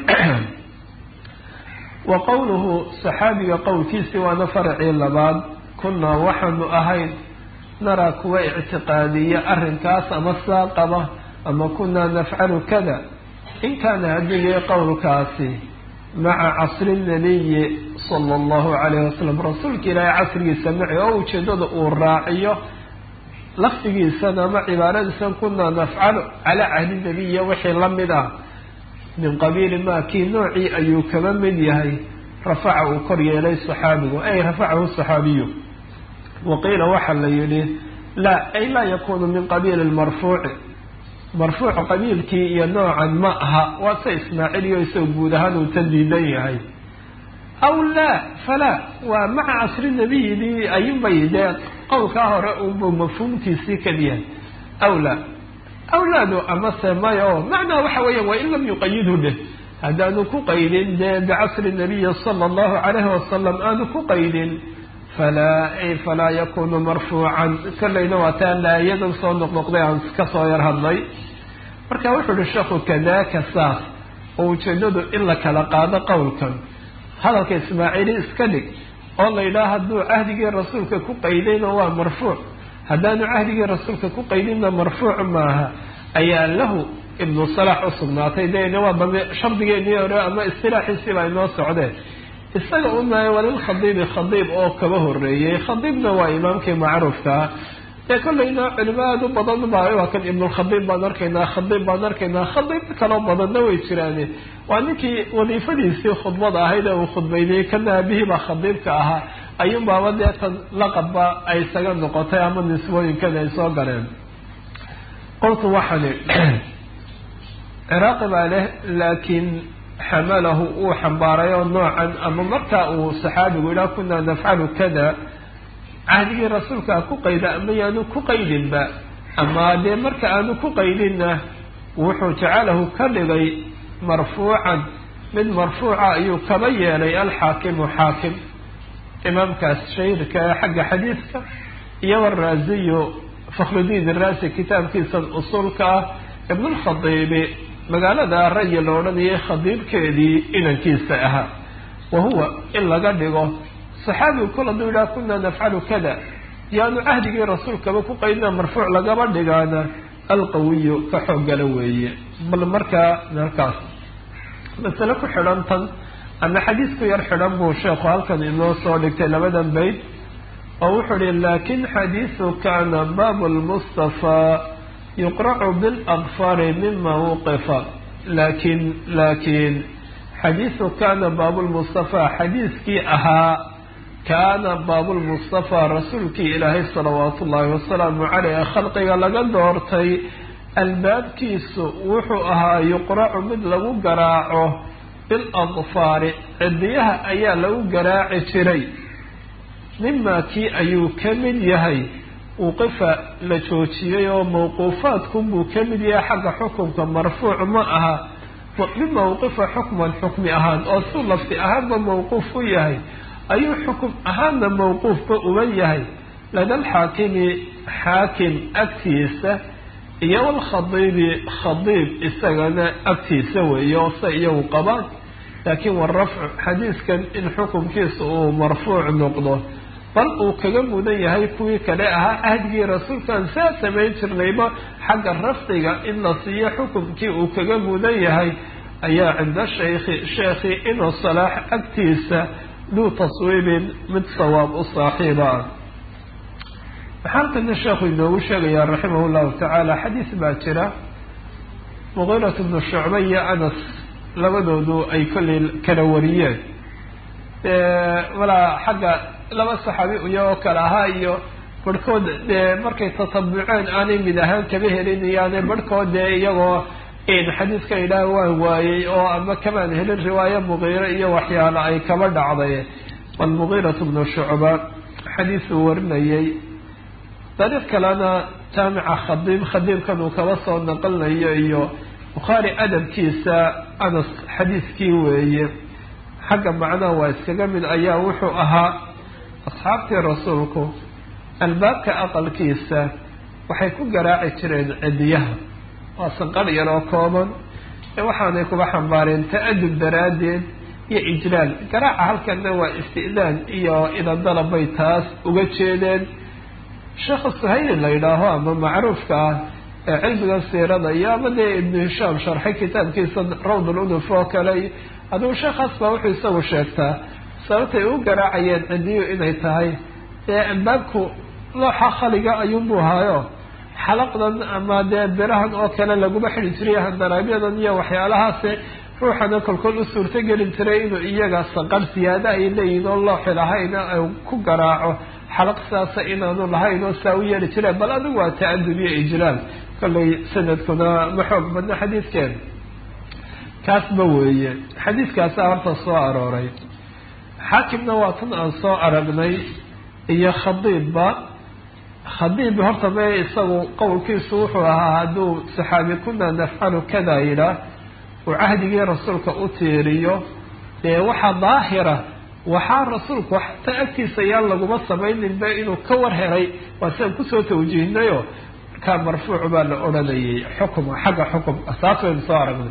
wa qowluhu saxaabiga qowlkiisi waana faracii labaad kunaa waxaanu ahayn naraa kuwa ictiqaadiya arrinkaas ama saa qaba ama kunaa nafcalu kada in kaana haddii qowlkaasi maca casri nabiyi sala allahu calayhi wasalam rasuulka ilaahay casrigiisa maci oo ujeedada uu raaciyo lafdigiisana ama cibaaradiisan kunaa nafcalu calaa cahdi nabiya wixii la mid ah min qabiili maa kii noocii ayuu kaba mid yahay rafaca uu kor yeelay saxaabigu ay rafacahu saxaabiyu waqiila waxaa la yidhi laa ay laa yakunu min qabiili marfuuci marfuuc qabiilkii iyo noocan ma aha waa se ismaaciiliyo isagoo guud ahaan uu ta diidan yahay aw laa falaa waa maca casri nabiyidii ayunbay dee qowlkaa hore unbuu mafhuumkiisii keliyahay aw laa awlaadu amase maya o macnaa waxa weeya waa in lam yuqayidhu dheh haddaanu ku qaydin dee bicasri nabiyi sala allahu calayhi wasalam aanu ku qaydin falaa falaa yakunu marfuucan kollayna waa taa laayadan soo noqnoqday aan ka soo yar hadlay marka wuxuu uhi sheekhu kadaaka saas oo ujeedadu in la kala qaado qowlkan hadalka ismaaciili iska dhig oo la yidhaha hadduu cahdigii rasuulka ku qaydayna waa marfuuc haddaanu cahdigii rasuulka ku qaydinna marfuuc maaha ayaa lahu ibnu salaax u sugnaatay dena waa dambe shardigeenii hore ama istilaaxiisii baa inoo socdeen isaga unahay walilkhadiibi khadiib oo kaba horeeyey khadiibna waa imaamkii macruufkaa dee kollayna culimo aada u badan baa waa kan ibnulkhadiib baan arkaynaa khadiib baan arkaynaa khadiib kaloo badanna way jiraane waa ninkii wadiifadiisii khudbada ahayd ee uu khudbaynayey kana aabihii baa khadiibka ahaa ayuunbaaba dee tan laqabba ay isaga noqotay ama nisbooyinkan ay soo galeen qoltu waxani ciraaqi baa leh laakiin xamalahu uu xambaaray oo noocan ama markaa uu saxaabigu yidhaha kunaa nafcalu kada cahdigii rasuulka ku qayda ama yaanu ku qaydinba ama dee marka aanu ku qaydinna wuxuu jacalahu ka dhigay marfuucan mid marfuuca ayuu kaba yeelay alxaakimu xaakim imaamkaas shahirka ee xagga xadiidka iyo waraasiyu fakhrudiin iraasi kitaabkiisan usuulka ah ibnulkhadiibi magaalada rayi la odhanayay khadiibkeedii inankiisa ahaa wa huwa in laga dhigo saxaabigu kol hadduu yidhaha kunaa nafcalu kada yaanu cahdigii rasuulkaba ku qaydina marfuuc lagaba dhigaana alqawiyu ka xooggala weeye bal markaa halkaas masale ku xidhan tan ama xadiisku yar xidhan buu sheekhu halkan inoo soo dhigtay labadan bayd oo wuxuu ihi laakin xadiisu kana baabu lmustafaa yuqracu biladfaari mima wuqifa laakin laakin xadiisu kana baabulmustafaa xadiiskii ahaa kaana baabulmustafaa rasuulkii ilaahay salawaatu ullaahi wasalaamu caleyh ee khalqiga laga doortay albaabkiisu wuxuu ahaa yuqracu mid lagu garaaco biladfaari cidiyaha ayaa lagu garaaci jiray mimaa kii ayuu ka mid yahay wuqifa la joojiyey oo mawquufaadkunbuu ka mid yahay xagga xukunka marfuuc ma aha mima wuqifa xukman xukmi ahaan oo suu lafti ahaanba mawquuf u yahay ayuu xukum ahaanna mawquufba uga yahay lada alxaakimi xaakim agtiisa iyo walkhadiibi khadiib isagana agtiisa weeye oo se iyagu qabaan laakiin warafcu xadiiskan in xukumkiisa uu marfuuc noqdo bal uu kaga mudan yahay kuwii kale ahaa cahdigii rasuulkan saa samayn jirnayba xagga rafdiga in la siiyo xukumkii uu kaga mudan yahay ayaa cinda shaykhi sheekhi inuu salaax agtiisa duu taswiibin mid sawaab u saaxiiba ah waxaa halkana sheekhu inoogu sheegayaa raximah llahu tacaala xadiis baa jira muqiirat bnu shucba iyo anas labadoodu ay kollay kala wariyeen walaa xagga laba saxaabi iyagoo kale ahaa iyo barhkood dee markay tatabuceen aanay mid ahaan kaba helinayaane barhkood dee iyagoo xadiiska idhaah waan waayey oo ama kamaan helin riwaayo muqiiro iyo waxyaalo ay kaba dhacday bal muqiiratu bnu shucba xadiisuu warinayay dariiq kalena jaamica khadiib khadiibkan uu kaba soo naqlinayo iyo bukhaari adabkiisa anas xadiiskii weeye xagga macnaha waa iskaga mid ayaa wuxuu ahaa asxaabtii rasuulku albaabka aqalkiisa waxay ku garaaci jireen cidiyaha waa sanqar yar oo kooban ee waxaanay kuba xambaareen ta-adub daraaddeed iyo ijlaal garaaca halkana waa isti'daan iyo idandalab bay taas uga jeedeen sheekha suhayli la yidhaaho ama macruufka ah ee cilmiga siirada iyo ama dee ibnu hishaam sharxay kitaabkiisa rawd ulunuf oo kale hadduu sheekhaas baa wuxuu isagu sheegtaa sababtay u garaacayeen cidiyu inay tahay ee albaabku looxa khaliga ayuunbuu haayo xalaqdan ama dee birahan oo kale laguma xidi jiray handaraabyadan iyo waxyaalahaasi ruuxana kolkool u suurto gelin jiray inuu iyaga saqar siyaado ay leeyihin oo looxi lahayn ku garaaco xalaq saasa inaanu lahayn oo saa u yeeli jireen bal adigu waa ta-adub iyo ijlaal kollay sanadkuna ma xoog badna xadiidkeeda kaasba weeye xadiidkaasa horta soo arooray xaakimna waa tan aan soo aragnay iyo khadiibba khadiib horta me isagu qowlkiisu wuxuu ahaa hadduu saxaabi kuna nafcalu kada yidhaah uu cahdigii rasuulka u tiiriyo dee waxaa daahira waxaa rasuulku xataa agtiisa yaan laguma samayninba inuu ka war helay waa sidaan kusoo tawjiihnayo markaa marfuuc baa la odhanayay xukum xagga xukum saas waynu soo aragnay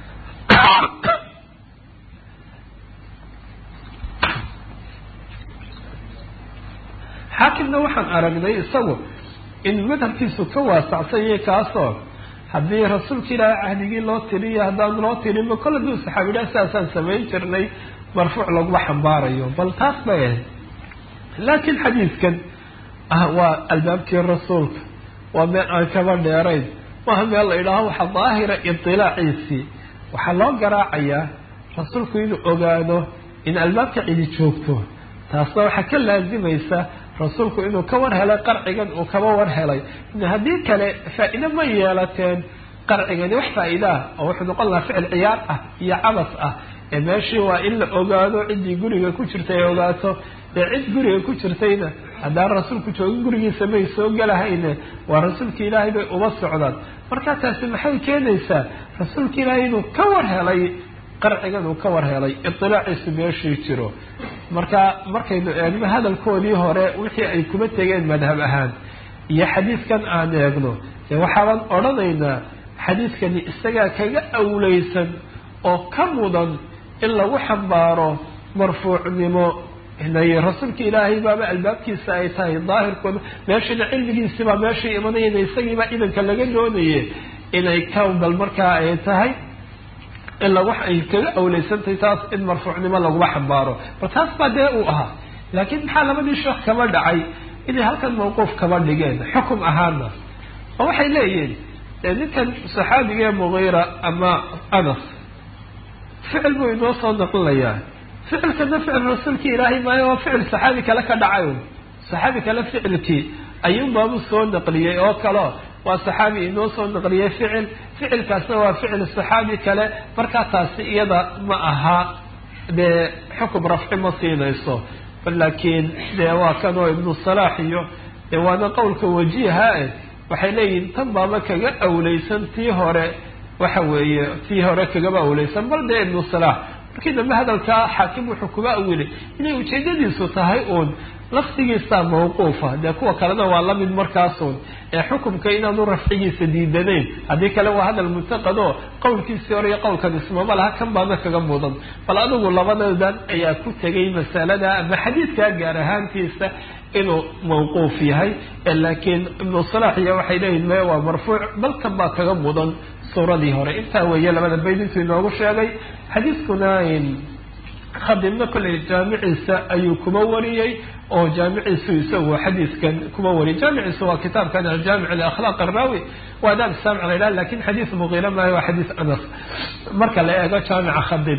xaakimna waxaan aragnay isagu in madhabkiisu ka waasacsan yahay kaasoo haddii rasuulka ilaahay cahdigii loo tiriyo haddaan loo tirinba kol haduu saxaabidhaa sidaasaan samayn jirnay marfuuc laguma xambaarayo bal taas bay ahayd laakiin xadiidkan waa albaabkii rasuulka waa meel aan kaba dheerayn maaha meel la idhaaho waxaa daahira idilaaciisii waxaa loo garaacayaa rasuulku inuu ogaado in albaabka cidi joogto taasna waxaa ka laazimaysa rasuulku inuu ka war helay qarcigan uu kaba war helay haddii kale faa-iide ma yeelateen qarcigani wax faa-iidaah oo wuxuu noqon lahaa ficil ciyaar ah iyo cabas ah ee meeshii waa in la ogaado ciddii guriga ku jirtay ay ogaato ee cid guriga ku jirtayna haddaan rasuulku joogin gurigiisa may soo gelahayne waa rasuulka ilaahay bay uma socdaan markaa taasi maxay keenaysaa rasuulka ilaahay inuu ka war helay qarcigan uu ka war helay idilaaciisu meeshii jiro marka markaynu eegno hadalkoodii hore wixii ay kuma tegeen madhab ahaan iyo xadiidkan aan eegno dee waxaaban odhanaynaa xadiidkani isagaa kaga awleysan oo ka mudan in lagu xambaaro marfuucnimo inay rasuulka ilaahay baaba albaabkiisa ay tahay daahirkooda meeshana cilmigiisibaa meeshii imanayana isagiibaa idanka laga doonaye inay ka bal markaa ay tahay in lagu ay kaga awleysantahay taas in marfuucnimo laguma xambaaro bal taas baa dee uu ahaa laakiin maxaa labadii sheekh kaba dhacay inay halkan mawquuf kaba dhigeen xukum ahaana oo waxay leeyihiin ninkan saxaabigae mugiira ama anas ficil buu inoo soo naqlinayaa ficilkana ficil rasuulkii ilaahay maayo waa ficil saxaabi kale ka dhacay saxaabi kale ficilkii ayuunbaabu soo naqliyey oo kaleo waa saxaabi inoo soo naqliyey ficil ficilkaasna waa ficil saxaabi kale markaa taasi iyada ma aha dee xukum rafci ma siinayso laakiin dee waa kanoo ibnu salaax iyo dee waana qowlka wajiha e waxay leeyihin tan baaba kaga awleysan tii hore waxa weeye tii hore kagaba awleysan bal dee ibnu salaax markii dambe hadalkaa xaakim wuxuu kuba awilay inay ujeedadiisu tahay uun laftigiisa mawquufa dee kuwa kalena waa lamid markaasun ee xukumka inaanu rafcigiisa diidanayn haddii kale waa hadal muntaqado qowlkiisii hore iyo qowlkan ismama laha kan baana kaga mudan bal adigu labadadan ayaa ku tegay masalada ama xadiidkaa gaar ahaantiisa inuu mawquuf yahay laakiin ibnu salaax iyo waxay leeyihin me waa marfuuc bal kan baa kaga mudan suuradii hore intaa weeye labada bayd intuu inoogu sheegay xadiiskuna khadibna kolley jaamiciisa ayuu kuma wariyey oo jaamiciisu isagu xadiiskan kuma wariyay jaamiciisu waa kitaabkan aljaamic liakhlaaq araawi waa adaab saamic la yidhaha lakin xadiis muqiira maayo waa xadiis anas marka la eego jaamica khadib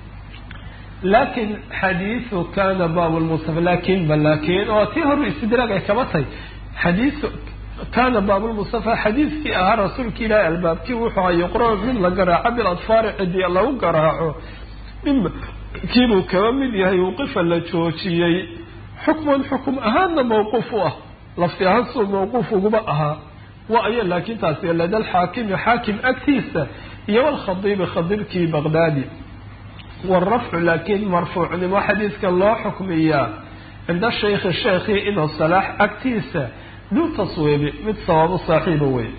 lakin xadiisu kana bab lmustafa lakin ba lakin oo tii hore istidraag ay kaba tahay xadiisu kana baabulmustafa xadiiskii ahaa rasuulka ilaahi albaabkii wuxuu a yuqra mid la garaaco biladfaari cidii lagu garaaco mima kiibuu kaba mid yahay wqifa la joojiyey xukman xukum ahaanna mawquuf u ah lafti ahaan suu mawquuf uguba ahaa wa ayo laakin taasi lada alxaakimi xaakim agtiisa iyo walkhadiibi khadiibkii baqdaadi waalrafcu laakiin marfuucnimo xadiiska loo xukmiyaa cinda shaykhi sheekhi inuu salaax agtiisa duu taswiibi mid sawaabo saaxiiba wey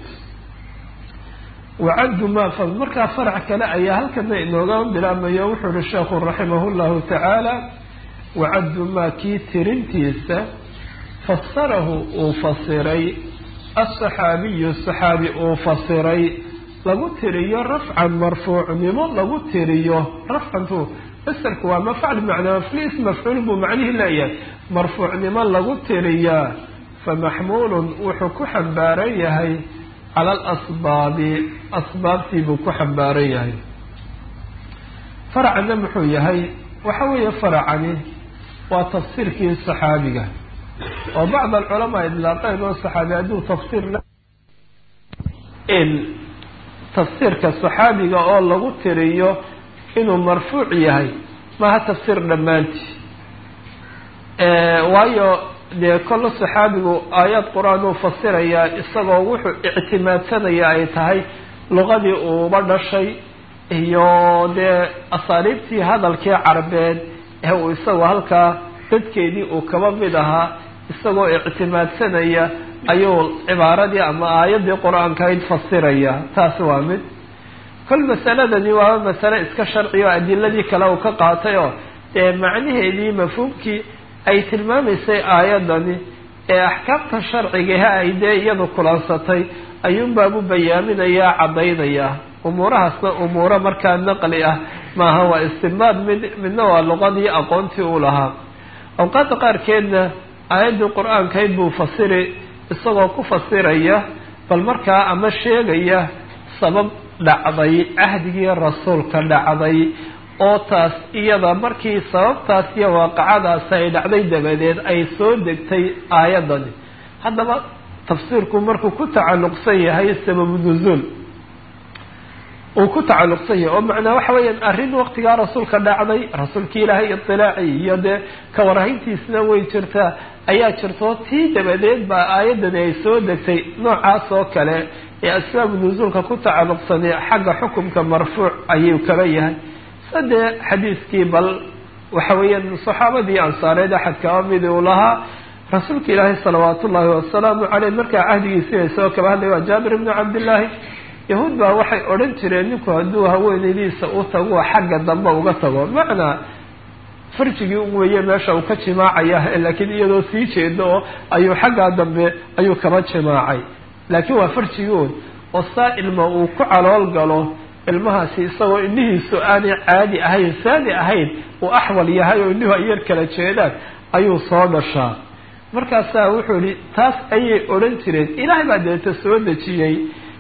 wacaddu ma fa markaa farac kale ayaa halkana inooga bilaabmayo wuxuu uhi sheekhu raximah llahu tacaala wacaddu maa kii tirintiisa fasarahu uu fasiray asaxaabiyu saxaabi uu fasiray lagu tiriyo rafcan marfuucnimo lagu tiriyo rafcantu masarku waa mafcal bimacnaa maflis mafcuul buu macnihii leeyahay marfuucnimo lagu tiriyaa famaxmuulun wuxuu ku xambaaran yahay cala alasbaabi asbaabtii buu ku xambaaran yahay faracana muxuu yahay waxa weeye faracani waa tafsiirkii saxaabiga oo bacd alculamaa idlaaqeen oo saxaabi hadduu tafsiir in tafsiirka saxaabiga oo lagu tiriyo inuu marfuuc yahay maaha tafsiir dhammaantii waayo dee kolle saxaabigu aayad qur-aan uu fasirayaa isagoo wuxuu ictimaadsanaya ay tahay luqadii uuba dhashay iyo dee asaariibtii hadalkii carbeed ee uu isagoo halkaa dadkeedii uu kaba mid ahaa isagoo ictimaadsanaya ayuu cibaaradii ama aayaddii qur-aankayd fasiraya taasi waa mid kol masaladani waaba masale iska sharci oo adiladii kale uu ka qaatay oo dee macnaheedii mafhuumkii ay tilmaamaysay aayaddani ee axkaamta sharcigaha ay dee iyadu kulansatay ayuunbaabu bayaaminayaa caddaynayaa umuurahaasna umuuro markaa naqli ah maaha waa istimbaad mid midna waa luqadii aqoontii uu lahaa awqaadda qaarkeedna aayaddii qur-aankayd buu fasiri isagoo ku fasiraya bal markaa ama sheegaya sabab dhacday cahdigii rasuulka dhacday oo taas iyada markii sababtaas iyo waaqacadaas ay dhacday dabadeed ay soo degtay aayaddani haddaba tafsiirku markuu ku tacalluqsan yahay sababu nuzuul uu ku tacalluqsan yahay oo macnaa waxa weeyaan arrin waqtigaa rasuulka dhacday rasuulkii ilaahay idilaaci iyo dee kawarhayntiisna way jirtaa ayaa jirto tii dabadeed baa aayaddani ay soo degtay noocaas oo kale ee asbaabu nusuulka ku tacalluqsanay xagga xukumka marfuuc ayuu kaba yahay sadee xadiiskii bal waxa weeyaan saxaabadii ansaareed axad kaba midi uu lahaa rasuulka ilaahay salawaat ullaahi wasalaamu caleyh markaa cahdigiisii ay soo kaba hadlay waa jaabir ibnu cabdillaahi yahuud baa waxay odhan jireen ninku hadduu haweenaydiisa u tago xagga dambe uga tago macnaa farjigii un weeye meesha uu ka jimaacaya laakiin iyadoo sii jeedo oo ayuu xaggaa dambe ayuu kaba jimaacay laakiin waa farjigii un oo saa ilma uu ku calool galo ilmahaasi isagoo indhihiisu aanay caadi ahayn saadi ahayn uu axwal yahay oo indhihu ay yar kala jeedaan ayuu soo dhashaa markaasaa wuxuu yihi taas ayay odhan jireen ilaahay baa deeta soo dejiyey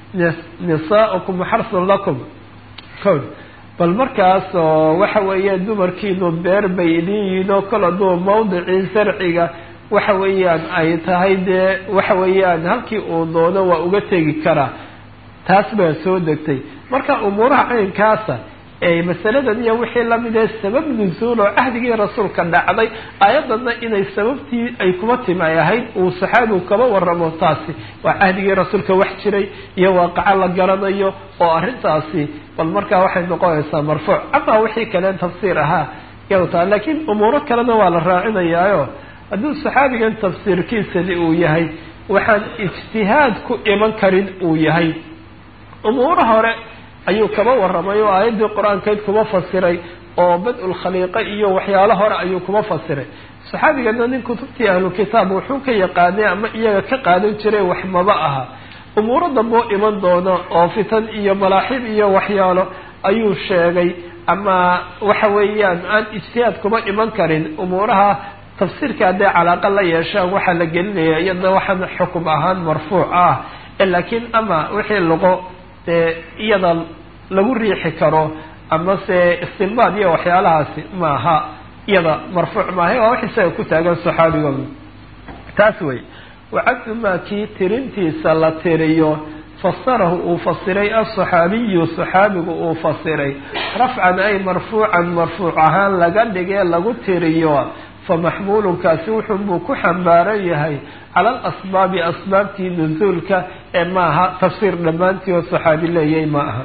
nisaaukum xarsun lakum cod bal markaas oo waxa weeye dumarkiinu beer bay idin yihiin oo kol hadduu mawdicii sarciga waxa weeyaan ay tahay dee waxa weeyaan halkii uu doono waa uga tegi karaa taas baa soo degtay marka umuuraha caynkaasa ee masaladan iyo wixii lamid ee sabab nusuul oo cahdigii rasuulka dhacday aayadana inay sababtii ay kuma timi ay ahayd uu saxaabigu kaba waramo taasi waa cahdigii rasuulka wax jiray iyo waaqaco la garanayo oo arrintaasi bal markaa waxay noqonaysaa marfuuc amaa wixii kaleen tafsiir ahaa iyado taa laakiin umuuro kalena waa la raacinayaayo hadduu saxaabigan tafsiirkiisani uu yahay waxaan ijtihaad ku iman karin uu yahay umuuro hore ayuu kaba warramay oo aayaddii qur-aankeyd kuma fasiray oo bad-ul khaliiqa iyo waxyaalo hore ayuu kuma fasiray saxaabigana nin kutubtii ahlu kitaab wuxuu ka yaqaanay ama iyaga ka qaadan jiray wax maba aha umuuro damboo iman doono oo fitan iyo malaaxib iyo waxyaalo ayuu sheegay ama waxa weeyaan aan ijtihaad kuma iman karin umuuraha tafsiirka hadday calaaqa la yeeshaan waxaa la gelinaya iyadna waxaan xukum ahaan marfuuc ah laakiin ama wixii lago dee iyada lagu riixi karo ama se istinbaad iyo waxyaalahaasi maaha iyada marfuuc maaha waa wax isaga ku taagan saxaabigooda taas wey wacabdu maa kii tirintiisa la tiriyo fasarahu uu fasiray asaxaabiyu saxaabigu uu fasiray rafcan ay marfuucan marfuuc ahaan laga dhigee lagu tiriyo famaxmuulunkaasi wuxunbuu ku xambaaran yahay cala alasbaabi asbaabtii nusuulka ee maaha tafsiir dhammaantii oo saxaabi leeyay ma aha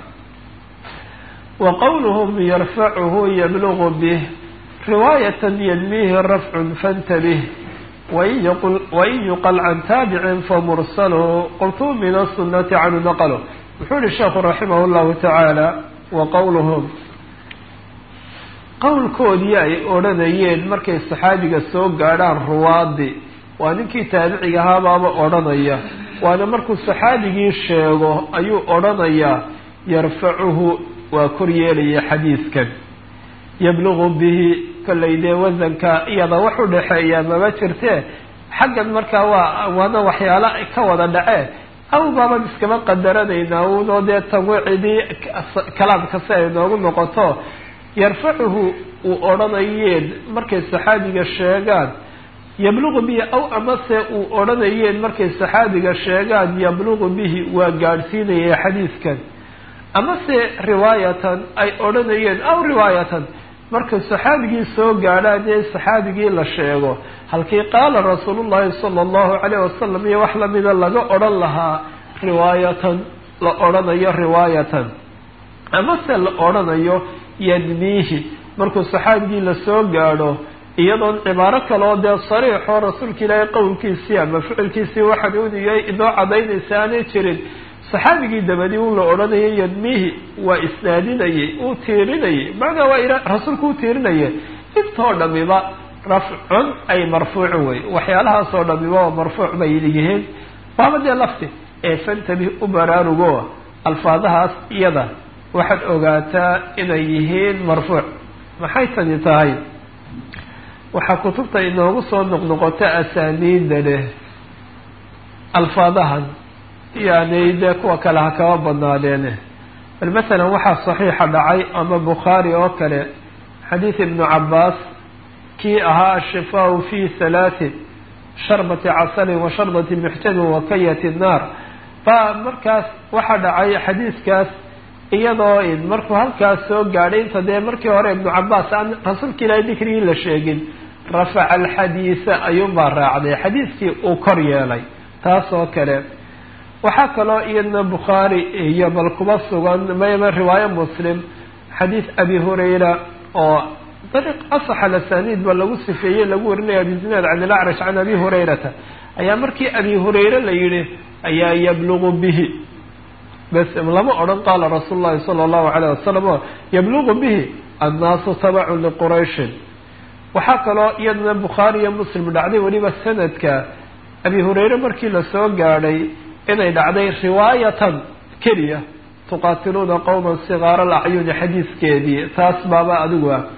wa qowluhum yarfacuhu yablugu bih riwaayatan yadmiihi rafcun fantabih wain yuqal can taabicin famursalu qultu min asunati canhu naqlo wuxuu yihi sheekhu raximah llahu tacaala wa qowluhum qowlkoodii ay odhanayeen markay saxaabiga soo gaadhaan ruwaadi waa ninkii taabiciga ahaabaaba odhanaya waana markuu saxaabigii sheego ayuu odhanayaa yarfacuhu waa kor yeelaya xadiiskan yablugu bihi kollay dee wasanka iyada wax u dhexeeya mama jirtee xaggan markaa waa waana waxyaalo ka wada dhacee aw baaban iskama qadaranaynaa unoo dee tanwicidii kalaamka si ay noogu noqoto yarfacuhu uu odhanayeen markay saxaabiga sheegaan yabluqu bihi aw amase uu odhanayeen markay saxaabiga sheegaan yabluqu bihi waa gaadhsiinaya xadiidkan amase riwaayatan ay odhanayeen aw riwaayatan markay saxaabigii soo gaadhaan ee saxaabigii la sheego halkii qaala rasuulullahi sala allahu calayh wasalam iyo wax lamida laga odhan lahaa riwaayatan la odhanayo riwaayatan amase la odhanayo yadmiihi markuu saxaabigii lasoo gaadho iyadoon cibaaro kaloo dee sariixoo rasuulka ilaahay qowlkiisii ama ficilkiisii waxaan uniyay inoo cadaynaysa aanay jirin saxaabigii dabadii un la odhanayay yadmiihi waa isnaadinayay uu tiirinayay macnaa waa rasuulku u tiirinaya intoo dhamiba rafcun ay marfuucun wey waxyaalahaasoo dhamiba waa marfuuc bay yihiin waaba dee lafti ee fantabih u baraarugo alfaadahaas iyada waxaad ogaataa inay yihiin marfuuc maxay tani tahay waxaa kutubta inoogu soo noqnoqota asaaniida leh alfaadahan yani dee kuwa kale ha kaba badnaadeene bal masalan waxaa saxiixa dhacay ama bukhaari oo kale xadiid ibnu cabaas kii ahaa ashifaau fi halaatin sharbati casalin wa sharbati muxtamin wa kayati naar baa markaas waxaa dhacay xadiidkaas iyadoo markuu halkaas soo gaadhay inta dee markii hore ibnu cabaas aan rasuulka ilaahay dikrigii la sheegin rafaca alxadiisa ayuunbaa raacday xadiidkii uu kor yeelay taas oo kale waxaa kaloo iyadna bukhaari iyo bal kuba sugan mayma riwaayo muslim xadiid abi hurayra oo dariiq asax alasaniid ba lagu sifeeyey lagu warinaya abizinaad can ilacrash can abi hurayrata ayaa markii abi hurayre la yihi ayaa yablugu bihi bas lama odhan qaala rasuul llahi sala allahu calayh wasalam o yablugu bihi annaasu tabacun liqurayshin waxaa kaloo iyadana bukhaari iyo muslim dhacday weliba sanadka abi hurayre markii lasoo gaadhay inay dhacday riwaayatan keliya tuqaatiluuna qowman sigaara alacyuni xadiiskeedii taas baaba adigu ah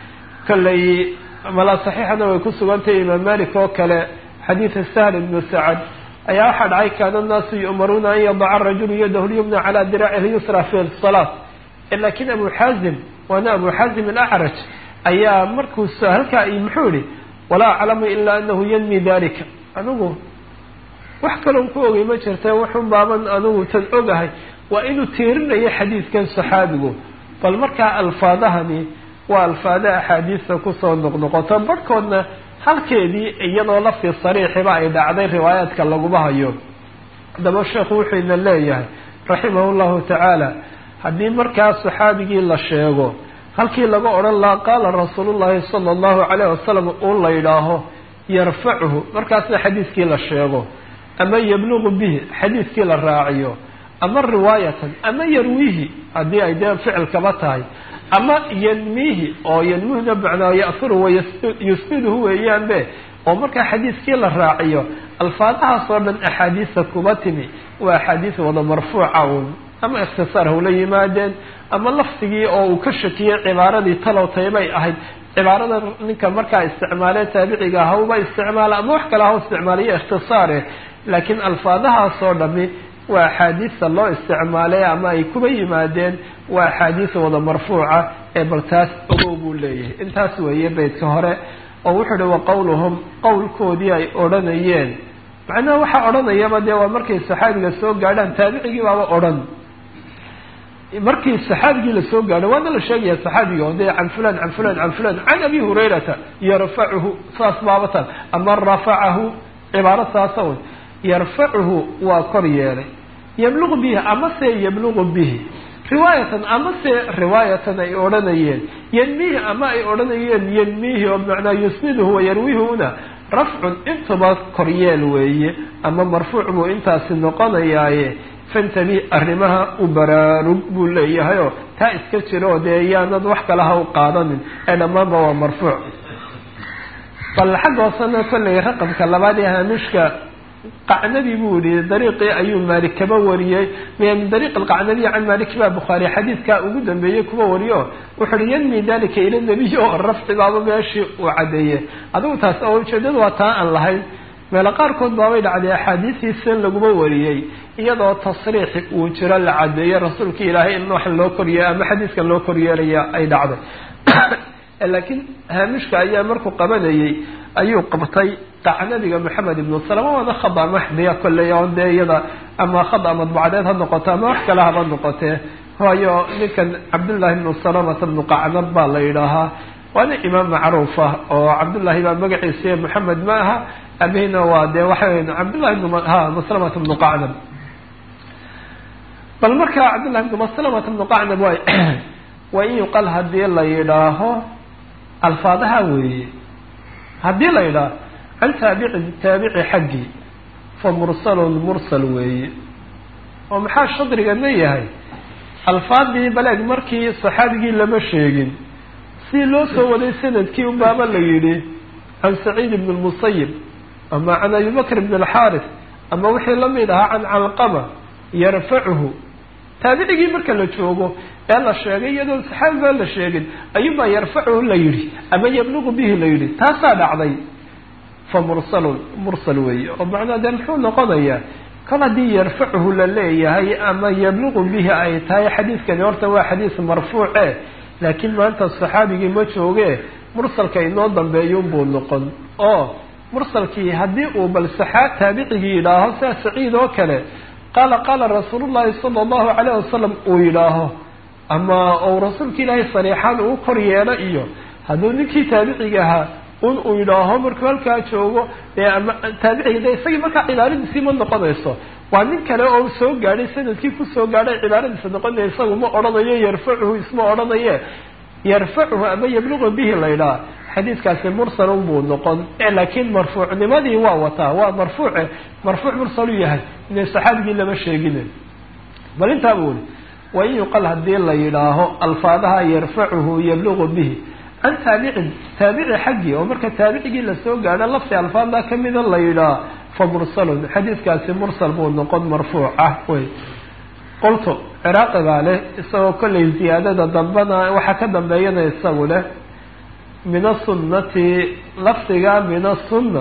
kollay malaa saxiixana way ku sugantahay imaam malik oo kale xadiida sahl ibnu sacad ayaa waxaa dhacay kaana annaasu yu'maruuna an yadaca arajulu yadahu lyumna calaa diraacihi yusra fi salaat lakin abu xaazim waana abu xaazim alacraj ayaa markuu halkaa muxuu yihi walaa aclamu ilaa anahu yanmi dalika anigu wax kaloon ku ogay ma jirta wuxun baaban anigu tan ogahay waa inuu tiirinayo xadiidkan saxaabigu bal markaa alfaadahani waa alfaada axaadiista kusoo noqnoqoto barhkoodna halkeedii iyadoo lafti sariixiba ay dhacday riwaayaadka laguma hayo haddaba sheekhu wuxuu ina leeyahay raximahu llahu tacaala haddii markaa saxaabigii la sheego halkii laga odhan lahaa qaala rasuulullahi sala allahu calayh wasalam uu la yidhaaho yarfacuhu markaasna xadiiskii la sheego ama yablugu bihi xadiiskii la raaciyo ama riwaayatan ama yarwiihi haddii ay dee ficilkaba tahay ama yanmiihi oo yanmihuna macnaa ya'furu wa yusbiduhu weeyaan be oo markaa xadiiskii la raaciyo alfaadahaas oo dhan axaadiista kuba timi waa axaadiis wada marfuuca uun ama ikhtisaar hawla yimaadeen ama lafdigii oo uu ka shakiyey cibaaradii talow taybay ahayd cibaarada ninka markaa isticmaalee taabiciga hawba isticmaala ama wax kale haw isticmaalayo ikhtisaare laakiin alfaadahaas oo dhami waa axaadiista loo isticmaalay ama ay kuba yimaadeen waa axaadiis wada marfuuca ee bal taas ogow buu leeyahay intaas weeye beydka hore oo wuxuu uhi wa qowluhum qowlkoodii ay odhanayeen macnaha waxaa odhanayaba dee waa markay saxaabiga soo gaadhaan taabicigii baaba odhan markii saxaabigii lasoo gaadho waana la sheegaya saxaabiga o dee can fulan can fulan can fulan can abi hurayrata yarfacuhu saas baabatan ama rafacahu cibaaro saasa un yarfacuhu waa kor yeelay yablugu bihi amase yablugu bihi riwaayatan amase riwaayatan ay odhanayeen yanmihi ama ay odhanayeen yanmihi oo macnaa yusniduhu wayarwihuna rafcun intuba koryeel weeye ama marfuuc buu intaasi noqonayaaye fantabi arrimaha u baraarug buu leeyahay oo taa iska jiro oo dee yaanad wax kale ha u qaadanin ee dhammaanba waa marfuuc bal xagga hoosena kollay raqamka labaad ee haamishka qacnabi buu yihi dariiqii ayuu maalik kaba wariyey min dariiq alqacnabiy can maalik baa bukhaari xadiidkaa ugu dambeeyey kuba wariyo wuxu uhi yanmi dalika ila nabiy oo rafci baaba meeshii uu caddeeyey adigu taas oo ujeedadu waa taa aan lahayn meelo qaarkood baabay dhacday axaadiistiisan laguma wariyey iyadoo tasriix uu jiro la cadeeyo rasuulka ilaahay in wax loo koryeeyo ama xadiiska loo koryeelaya ay dhacday laakiin haamishka ayaa markuu qabanayay ayuu qabtay qaca nabiga maxamed ibnu salama waana khada maxdiya kolley on dee iyada ama khada madbucadeed ha noqoto ama wax kale haba noqotee waayo ninkan cabdullaahi ibnu salamata ibnu qacnab baa la yidhaahaa waana imaam macruuf ah oo cabdullaahi baa magaciisa maxamed ma aha abihina waa dee waxa weya cabdullahi ibnu ha maslamata ibnu qacnab bal markaa cabdullahi ibnu maslamata ibnu qacnab waay waa in yuqal haddii la yidhaaho alfaadaha weeye haddii la yidhaaho can taabici taabici xaggii fa mursalun mursal weeye oo maxaa shadrigana yahay alfaadii baleeg markii saxaabigii lama sheegin si loo soo waday sanadkii unbaaba la yidhi can saciid ibn lmusayib ama can abi bakr ibn alxaaris ama wixii lamid ahaa can calqama yarfacuhu taabicigii marka la joogo ee la sheegay iyadoo saxaabi baa la sheegin ayuunbaa yarfacuhu la yidhi ama yabluqu bihi la yidhi taasaa dhacday fa mursalun mursal weeye oo macnaa dee muxuu noqonayaa kol haddii yarfacuhu la leeyahay ama yabluqu bihi ay tahay xadiiskani horta waa xadiis marfuuce laakiin maanta saxaabigii ma jooge mursalka inoo dambeeyunbuu noqon oo mursalkii haddii uu bal saxaa taabicigii yidhaaho sia saciid oo kale qaala qaala rasuulu llahi sala allahu calayh wasalam uu yidhaaho ama ou rasuulka ilaahay sariixaan uu kor yeelo iyo hadduu ninkii taabiciga ahaa un uu yidhaaho markuu halkaa joogo dee ama taabiciga de isagii markaa cibaaradiisii ma noqonayso waa nin kale oo soo gaadhay sanadkii kusoo gaadhay cibaaradiisa noqonaya isagu ma odhanayo yarfacuhu isma odhanaye yarfacuhu ama yabluqu bihi la ydhaha xadiiskaasi mursalun buu noqon laakiin marfuucnimadii waa wataa waa marfuuce marfuuc mursalu yahay ina saxaabigii lama sheegine bal intaa buu uli wain yuqal haddii la yidhaaho alfaadaha yarfacuhu yabluqu bihi can taabicin taabici xaggii oo marka taabicigii lasoo gaadho lafti alfaada kamida la yidhaah fa mursalun xadiiskaasi mursal buu noqon marfuuc ah wey qultu ciraaqi baa leh isagoo kollay ziyaadada dambana waxaa ka dambeeyana isagu leh min asunnati lafdiga min asunna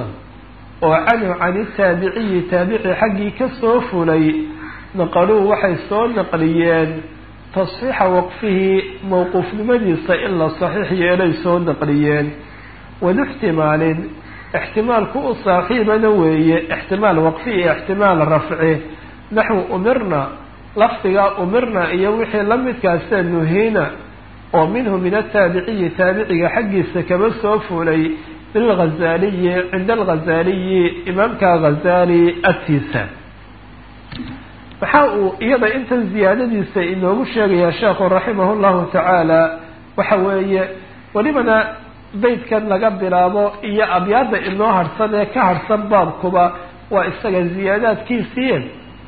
oo canhu can itaabiciyi taabici xaggii kasoo fulay naqaluu waxay soo naqliyeen tasxiixa waqfihi mowquufnimadiisa in la saxiix yeelay soo naqliyeen wadu ixtimaalin ixtimaalku u saaxiibana weeye ixtimaal waqfi iyo ixtimaal rafci naxwu umirna lafdiga umirna iyo wixii la midkaasa nuhiina oo minhu min ataabiciyi taabiciga xaggiisa kaba soo fulay bilghazaaliyi cinda alghazaaliyi imaamka ghazaali agtiisa maxaa uu iyada intan ziyaadadiisa inoogu sheegayaa sheekhu raximah llahu tacaala waxa weeye welibana beytkan laga bilaabo iyo abyaada inoo harhsan ee ka harhsan baabkuba waa isaga ziyaadaadkiisii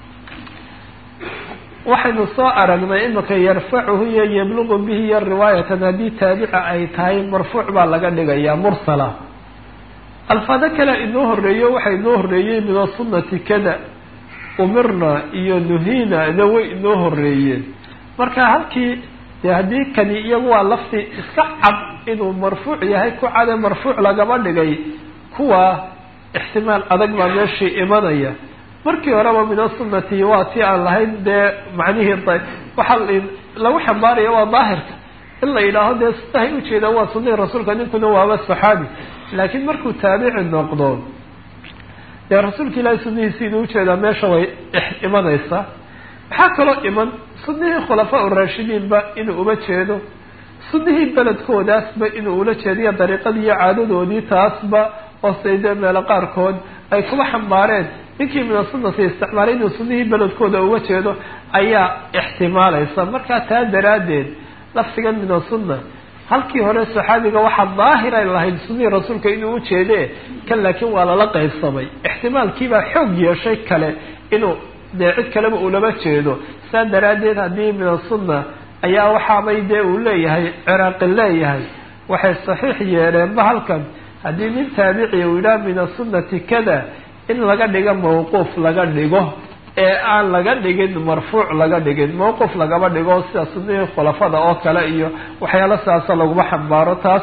waxaynu soo aragnay imika yarfacuhu iyo yabluqu bihi iyo riwaayatan haddii taabica ay tahay marfuuc baa laga dhigayaa mursala alfaado kale inoo horeeyo waxaa inoo horeeyey min asunati kada umirna iyo nuhina na way inoo horeeyeen marka halkii dee haddii kani iyagu waa lafti iska cad inuu marfuuc yahay ku cade marfuuc lagama dhigay kuwa ixtimaal adag baa meeshii imanaya markii horeba min asunati waa ti aan lahayn dee macnihii waxaa lagu xambaaraya waa daahirka in la yidhaaho dee sidahay ujeedaan waa sunihii rasuulka ninkuna waaba saxaabi laakiin markuu taabici noqdo dee rasuulka ilaahi sunihiisi inuu ujeedaa meesha way imanaysaa maxaa kaloo iman sunihii khulafaa uraashidiinba inuu uma jeedo sunihii beledkoodaasba inuu ula jeediyo dariiqadii iyo caadadoodii taasba hoose dee meelo qaarkood ay kuba xambaareen ninkii min asunati isticmaalay inuu sunihii beledkooda uga jeedo ayaa ixtimaalaysa markaa taa daraaddeed lafdigan min asunna halkii hore saxaabiga waxaa daahiray lahayd sunihii rasuulka inuu ujeede kan laakiin waa lala qaybsamay ixtimaalkiibaa xoog yeeshay kale inuu dee cid kaleba ulama jeedo saa daraaddeed haddii min asunna ayaa waxaabay dee uu leeyahay ciraaqi leeyahay waxay saxiix yeeleenba halkan haddii nin taabici uu yidhaha min asunati kada in laga dhigo mawquuf laga dhigo ee aan laga dhigin marfuuc laga dhigin mawquuf lagama dhigo sida sunihii khulafada oo kale iyo waxyaalo sidaasa laguma xambaaro taas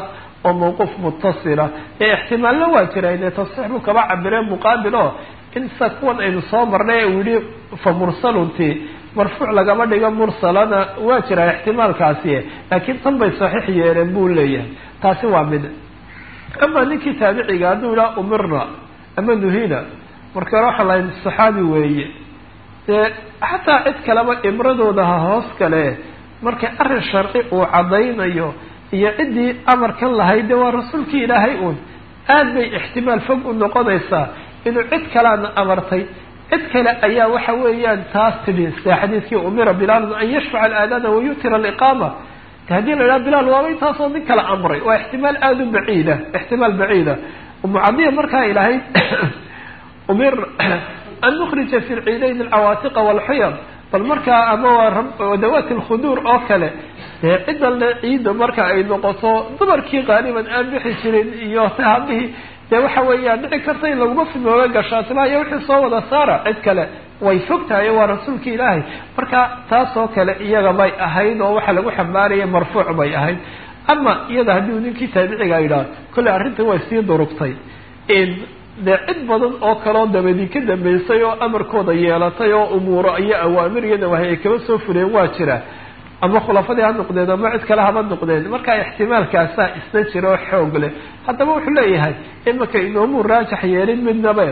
oo mawquuf mutasila ee ixtimaalna waa jira ine tasxiix buu kaba cabiree muqaabil oo in sa kuwan aynu soo marnay uu yihi fa mursalunti marfuuc lagama dhigo mursalana waa jiraa ixtimaalkaasi laakiin tan bay saxiix yeeleen buu leeyahay taasi waa mid ama ninkii taabiciga hadduu idhaha umirna ama nuhina marka hore waxaa lahayn saxaabi weeye dee xataa cid kaleba imradooda ha hoos kale markay arrin sharci uu caddaynayo iyo ciddii amarkan lahayd dee waa rasuulkii ilaahay uun aad bay ixtimaal fog u noqonaysaa inuu cid kaleana amartay cid kale ayaa waxa weeyaan taas tidhi sida xadiidkii umira bilaalun an yashfaca alaadaana wayutira aliqaama haddii la idhaha bilaal waaba intaasoo nin kala amray waa ixtimaal aada u baciida ixtimaal baciida umucadiya markaa ilahay umir an nukhrija fi lciidayn alcawaatiqa walxiyad bal markaa ama waa dawaati lkhuduur oo kale dee ciddan le ciidda marka ay noqoto dumarkii qaaliban aan bixi jirin iyo habihii dee waxa weeyaan dhici karta in laguma fidnooga gashaatila iyo wixii soo wada saara cid kale way fog tahay waa rasuulki ilaahay marka taasoo kale iyaga bay ahayd oo waxaa lagu xambaaraya marfuuc bay ahayd ama iyada haddii ninkii taabiciga yidhaah kolley arrintan way sii durugtay dee cid badan oo kaleo dabadii ka dambeysay oo amarkooda yeelatay oo umuuro iyo awaamir iyo nawahi ay kaba soo fureen waa jira ama khulafadii ha noqdeen ama cid kale haba noqdeen marka ixtimaalkaasaa isna jira oo xoog leh haddaba wuxuu leeyahay imika inoomuu raajax yeelin midnabe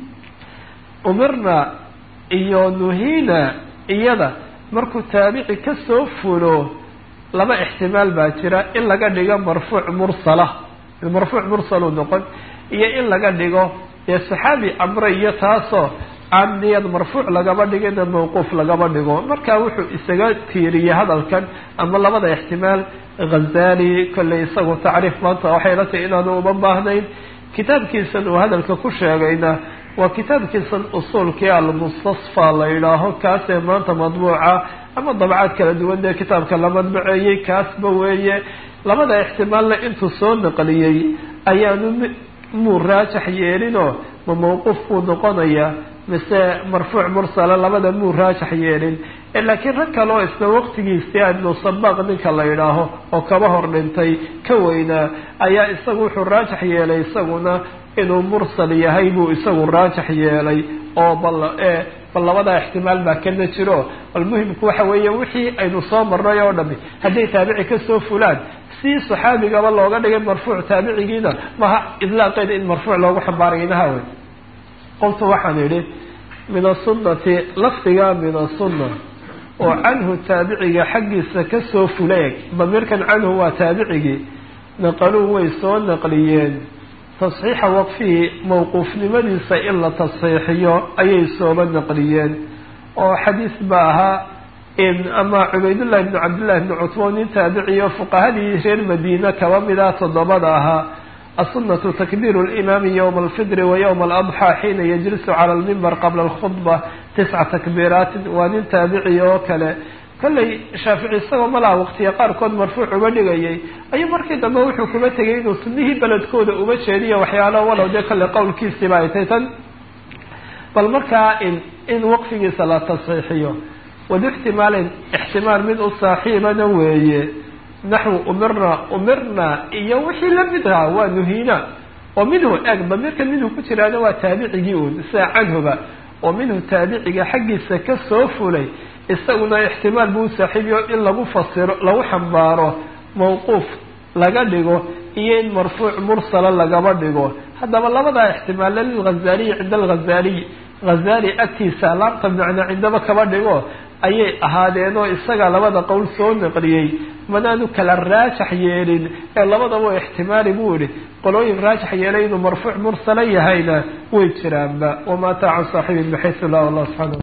umirna iyo nuhina iyada markuu taabici kasoo fulo laba ixtimaal baa jira in laga dhigo marfuuc mursala marfuuc mursalu noqon iyo in laga dhigo dee saxaabi amre iyo taasoo aan niyad marfuuc lagaba dhigina mawquuf lagaba dhigo marka wuxuu isaga tiiriyey hadalkan ama labada ixtimaal ghazali kolley isagu tacriif maanta waxay la tahay inaanu uma baahnayn kitaabkiisan uu hadalka ku sheegayna waa kitaabkiisan usuulkii almustasfa la yidhaaho kaasee maanta madbuuca ama dabcaad kala duwan dee kitaabka la madbaceeyey kaasba weeye labada ixtimaalna intuu soo naqliyey ayaanu muu raajax yeelinoo ma mawquuf buu noqonayaa mise marfuuc mursala labada muu raajax yeelin laakiin rag kale oo isla waqtigiisii ibnu sabaaq ninka la yidhaaho oo kaba hor dhintay ka weynaa ayaa isagu wuxuu raajax yeelay isaguna inuu mursal yahay buu isagu raajax yeelay oo bal bal labadaa ixtimaal baa kana jiro bal muhimku waxa weeye wixii aynu soo marnay oo dhami hadday taabici kasoo fulaan si saxaabigaba looga dhigay marfuuc taabicigiina maha idlaaqeeda in marfuuc loogu xambaaraynaha wey qoltu waxaan idhi min asunati lafdiga min asunna oo canhu taabiciga xaggiisa kasoo fuleeg damiirkan canhu waa taabicigii naqaluu way soo naqliyeen tasxiixa waqfihi mawquufnimadiisa in la tasxiixiyo ayay sooba naqliyeen oo xadiis ba ahaa ama cubaydullahi bni cabdillahi bni cutmo nin taabiciyo fuqahadii reer madiina kaba mida toddobada ahaa asunatu takbiiru limaami yowma alfidri wa yowma aladxaa xiina yajlisu cala almimbar qabla alkhudba tisca takbiiraatin waa nin taabici oo kale kolley shaafici isagoo malaha waqtiya qaarkood marfuuc uga dhigayay ayuu markii dambe wuxuu kuma tegay inuu sunnihii beledkooda uga jeediyo waxyaalo walow dee kolley qowlkiisiiba ay tay tan bal markaa in in waqfigiisa la tasxiixiyo wadu ixtimaalin ixtimaal mid u saaxiibana weeye naxwu umirna umirna iyo wixii lamid ahaa waa nuhiina oo minhu eg damiirkan minhu ku jiraana waa taabicigii uun sida canhuba oo minhu taabiciga xaggiisa kasoo fulay isaguna ixtimaal buu saaxiibiyo in lagu fasiro lagu xambaaro mawquuf laga dhigo iyo in marfuuc mursala lagaba dhigo haddaba labadaa ixtimaalla lilghazaliyi cinda alghazaliy ghazali agtiisa laamta macna cindaba kaba dhigo ayay ahaadeenoo isaga labada qowl soo naqliyey manaanu kala raajax yeelin ee labadaba ixtimaali buu ihi qolooyin raajax yeelay inuu marfuuc mursala yahayna way jiraanba wamaata can saaxibi bixaysu lah allah subxana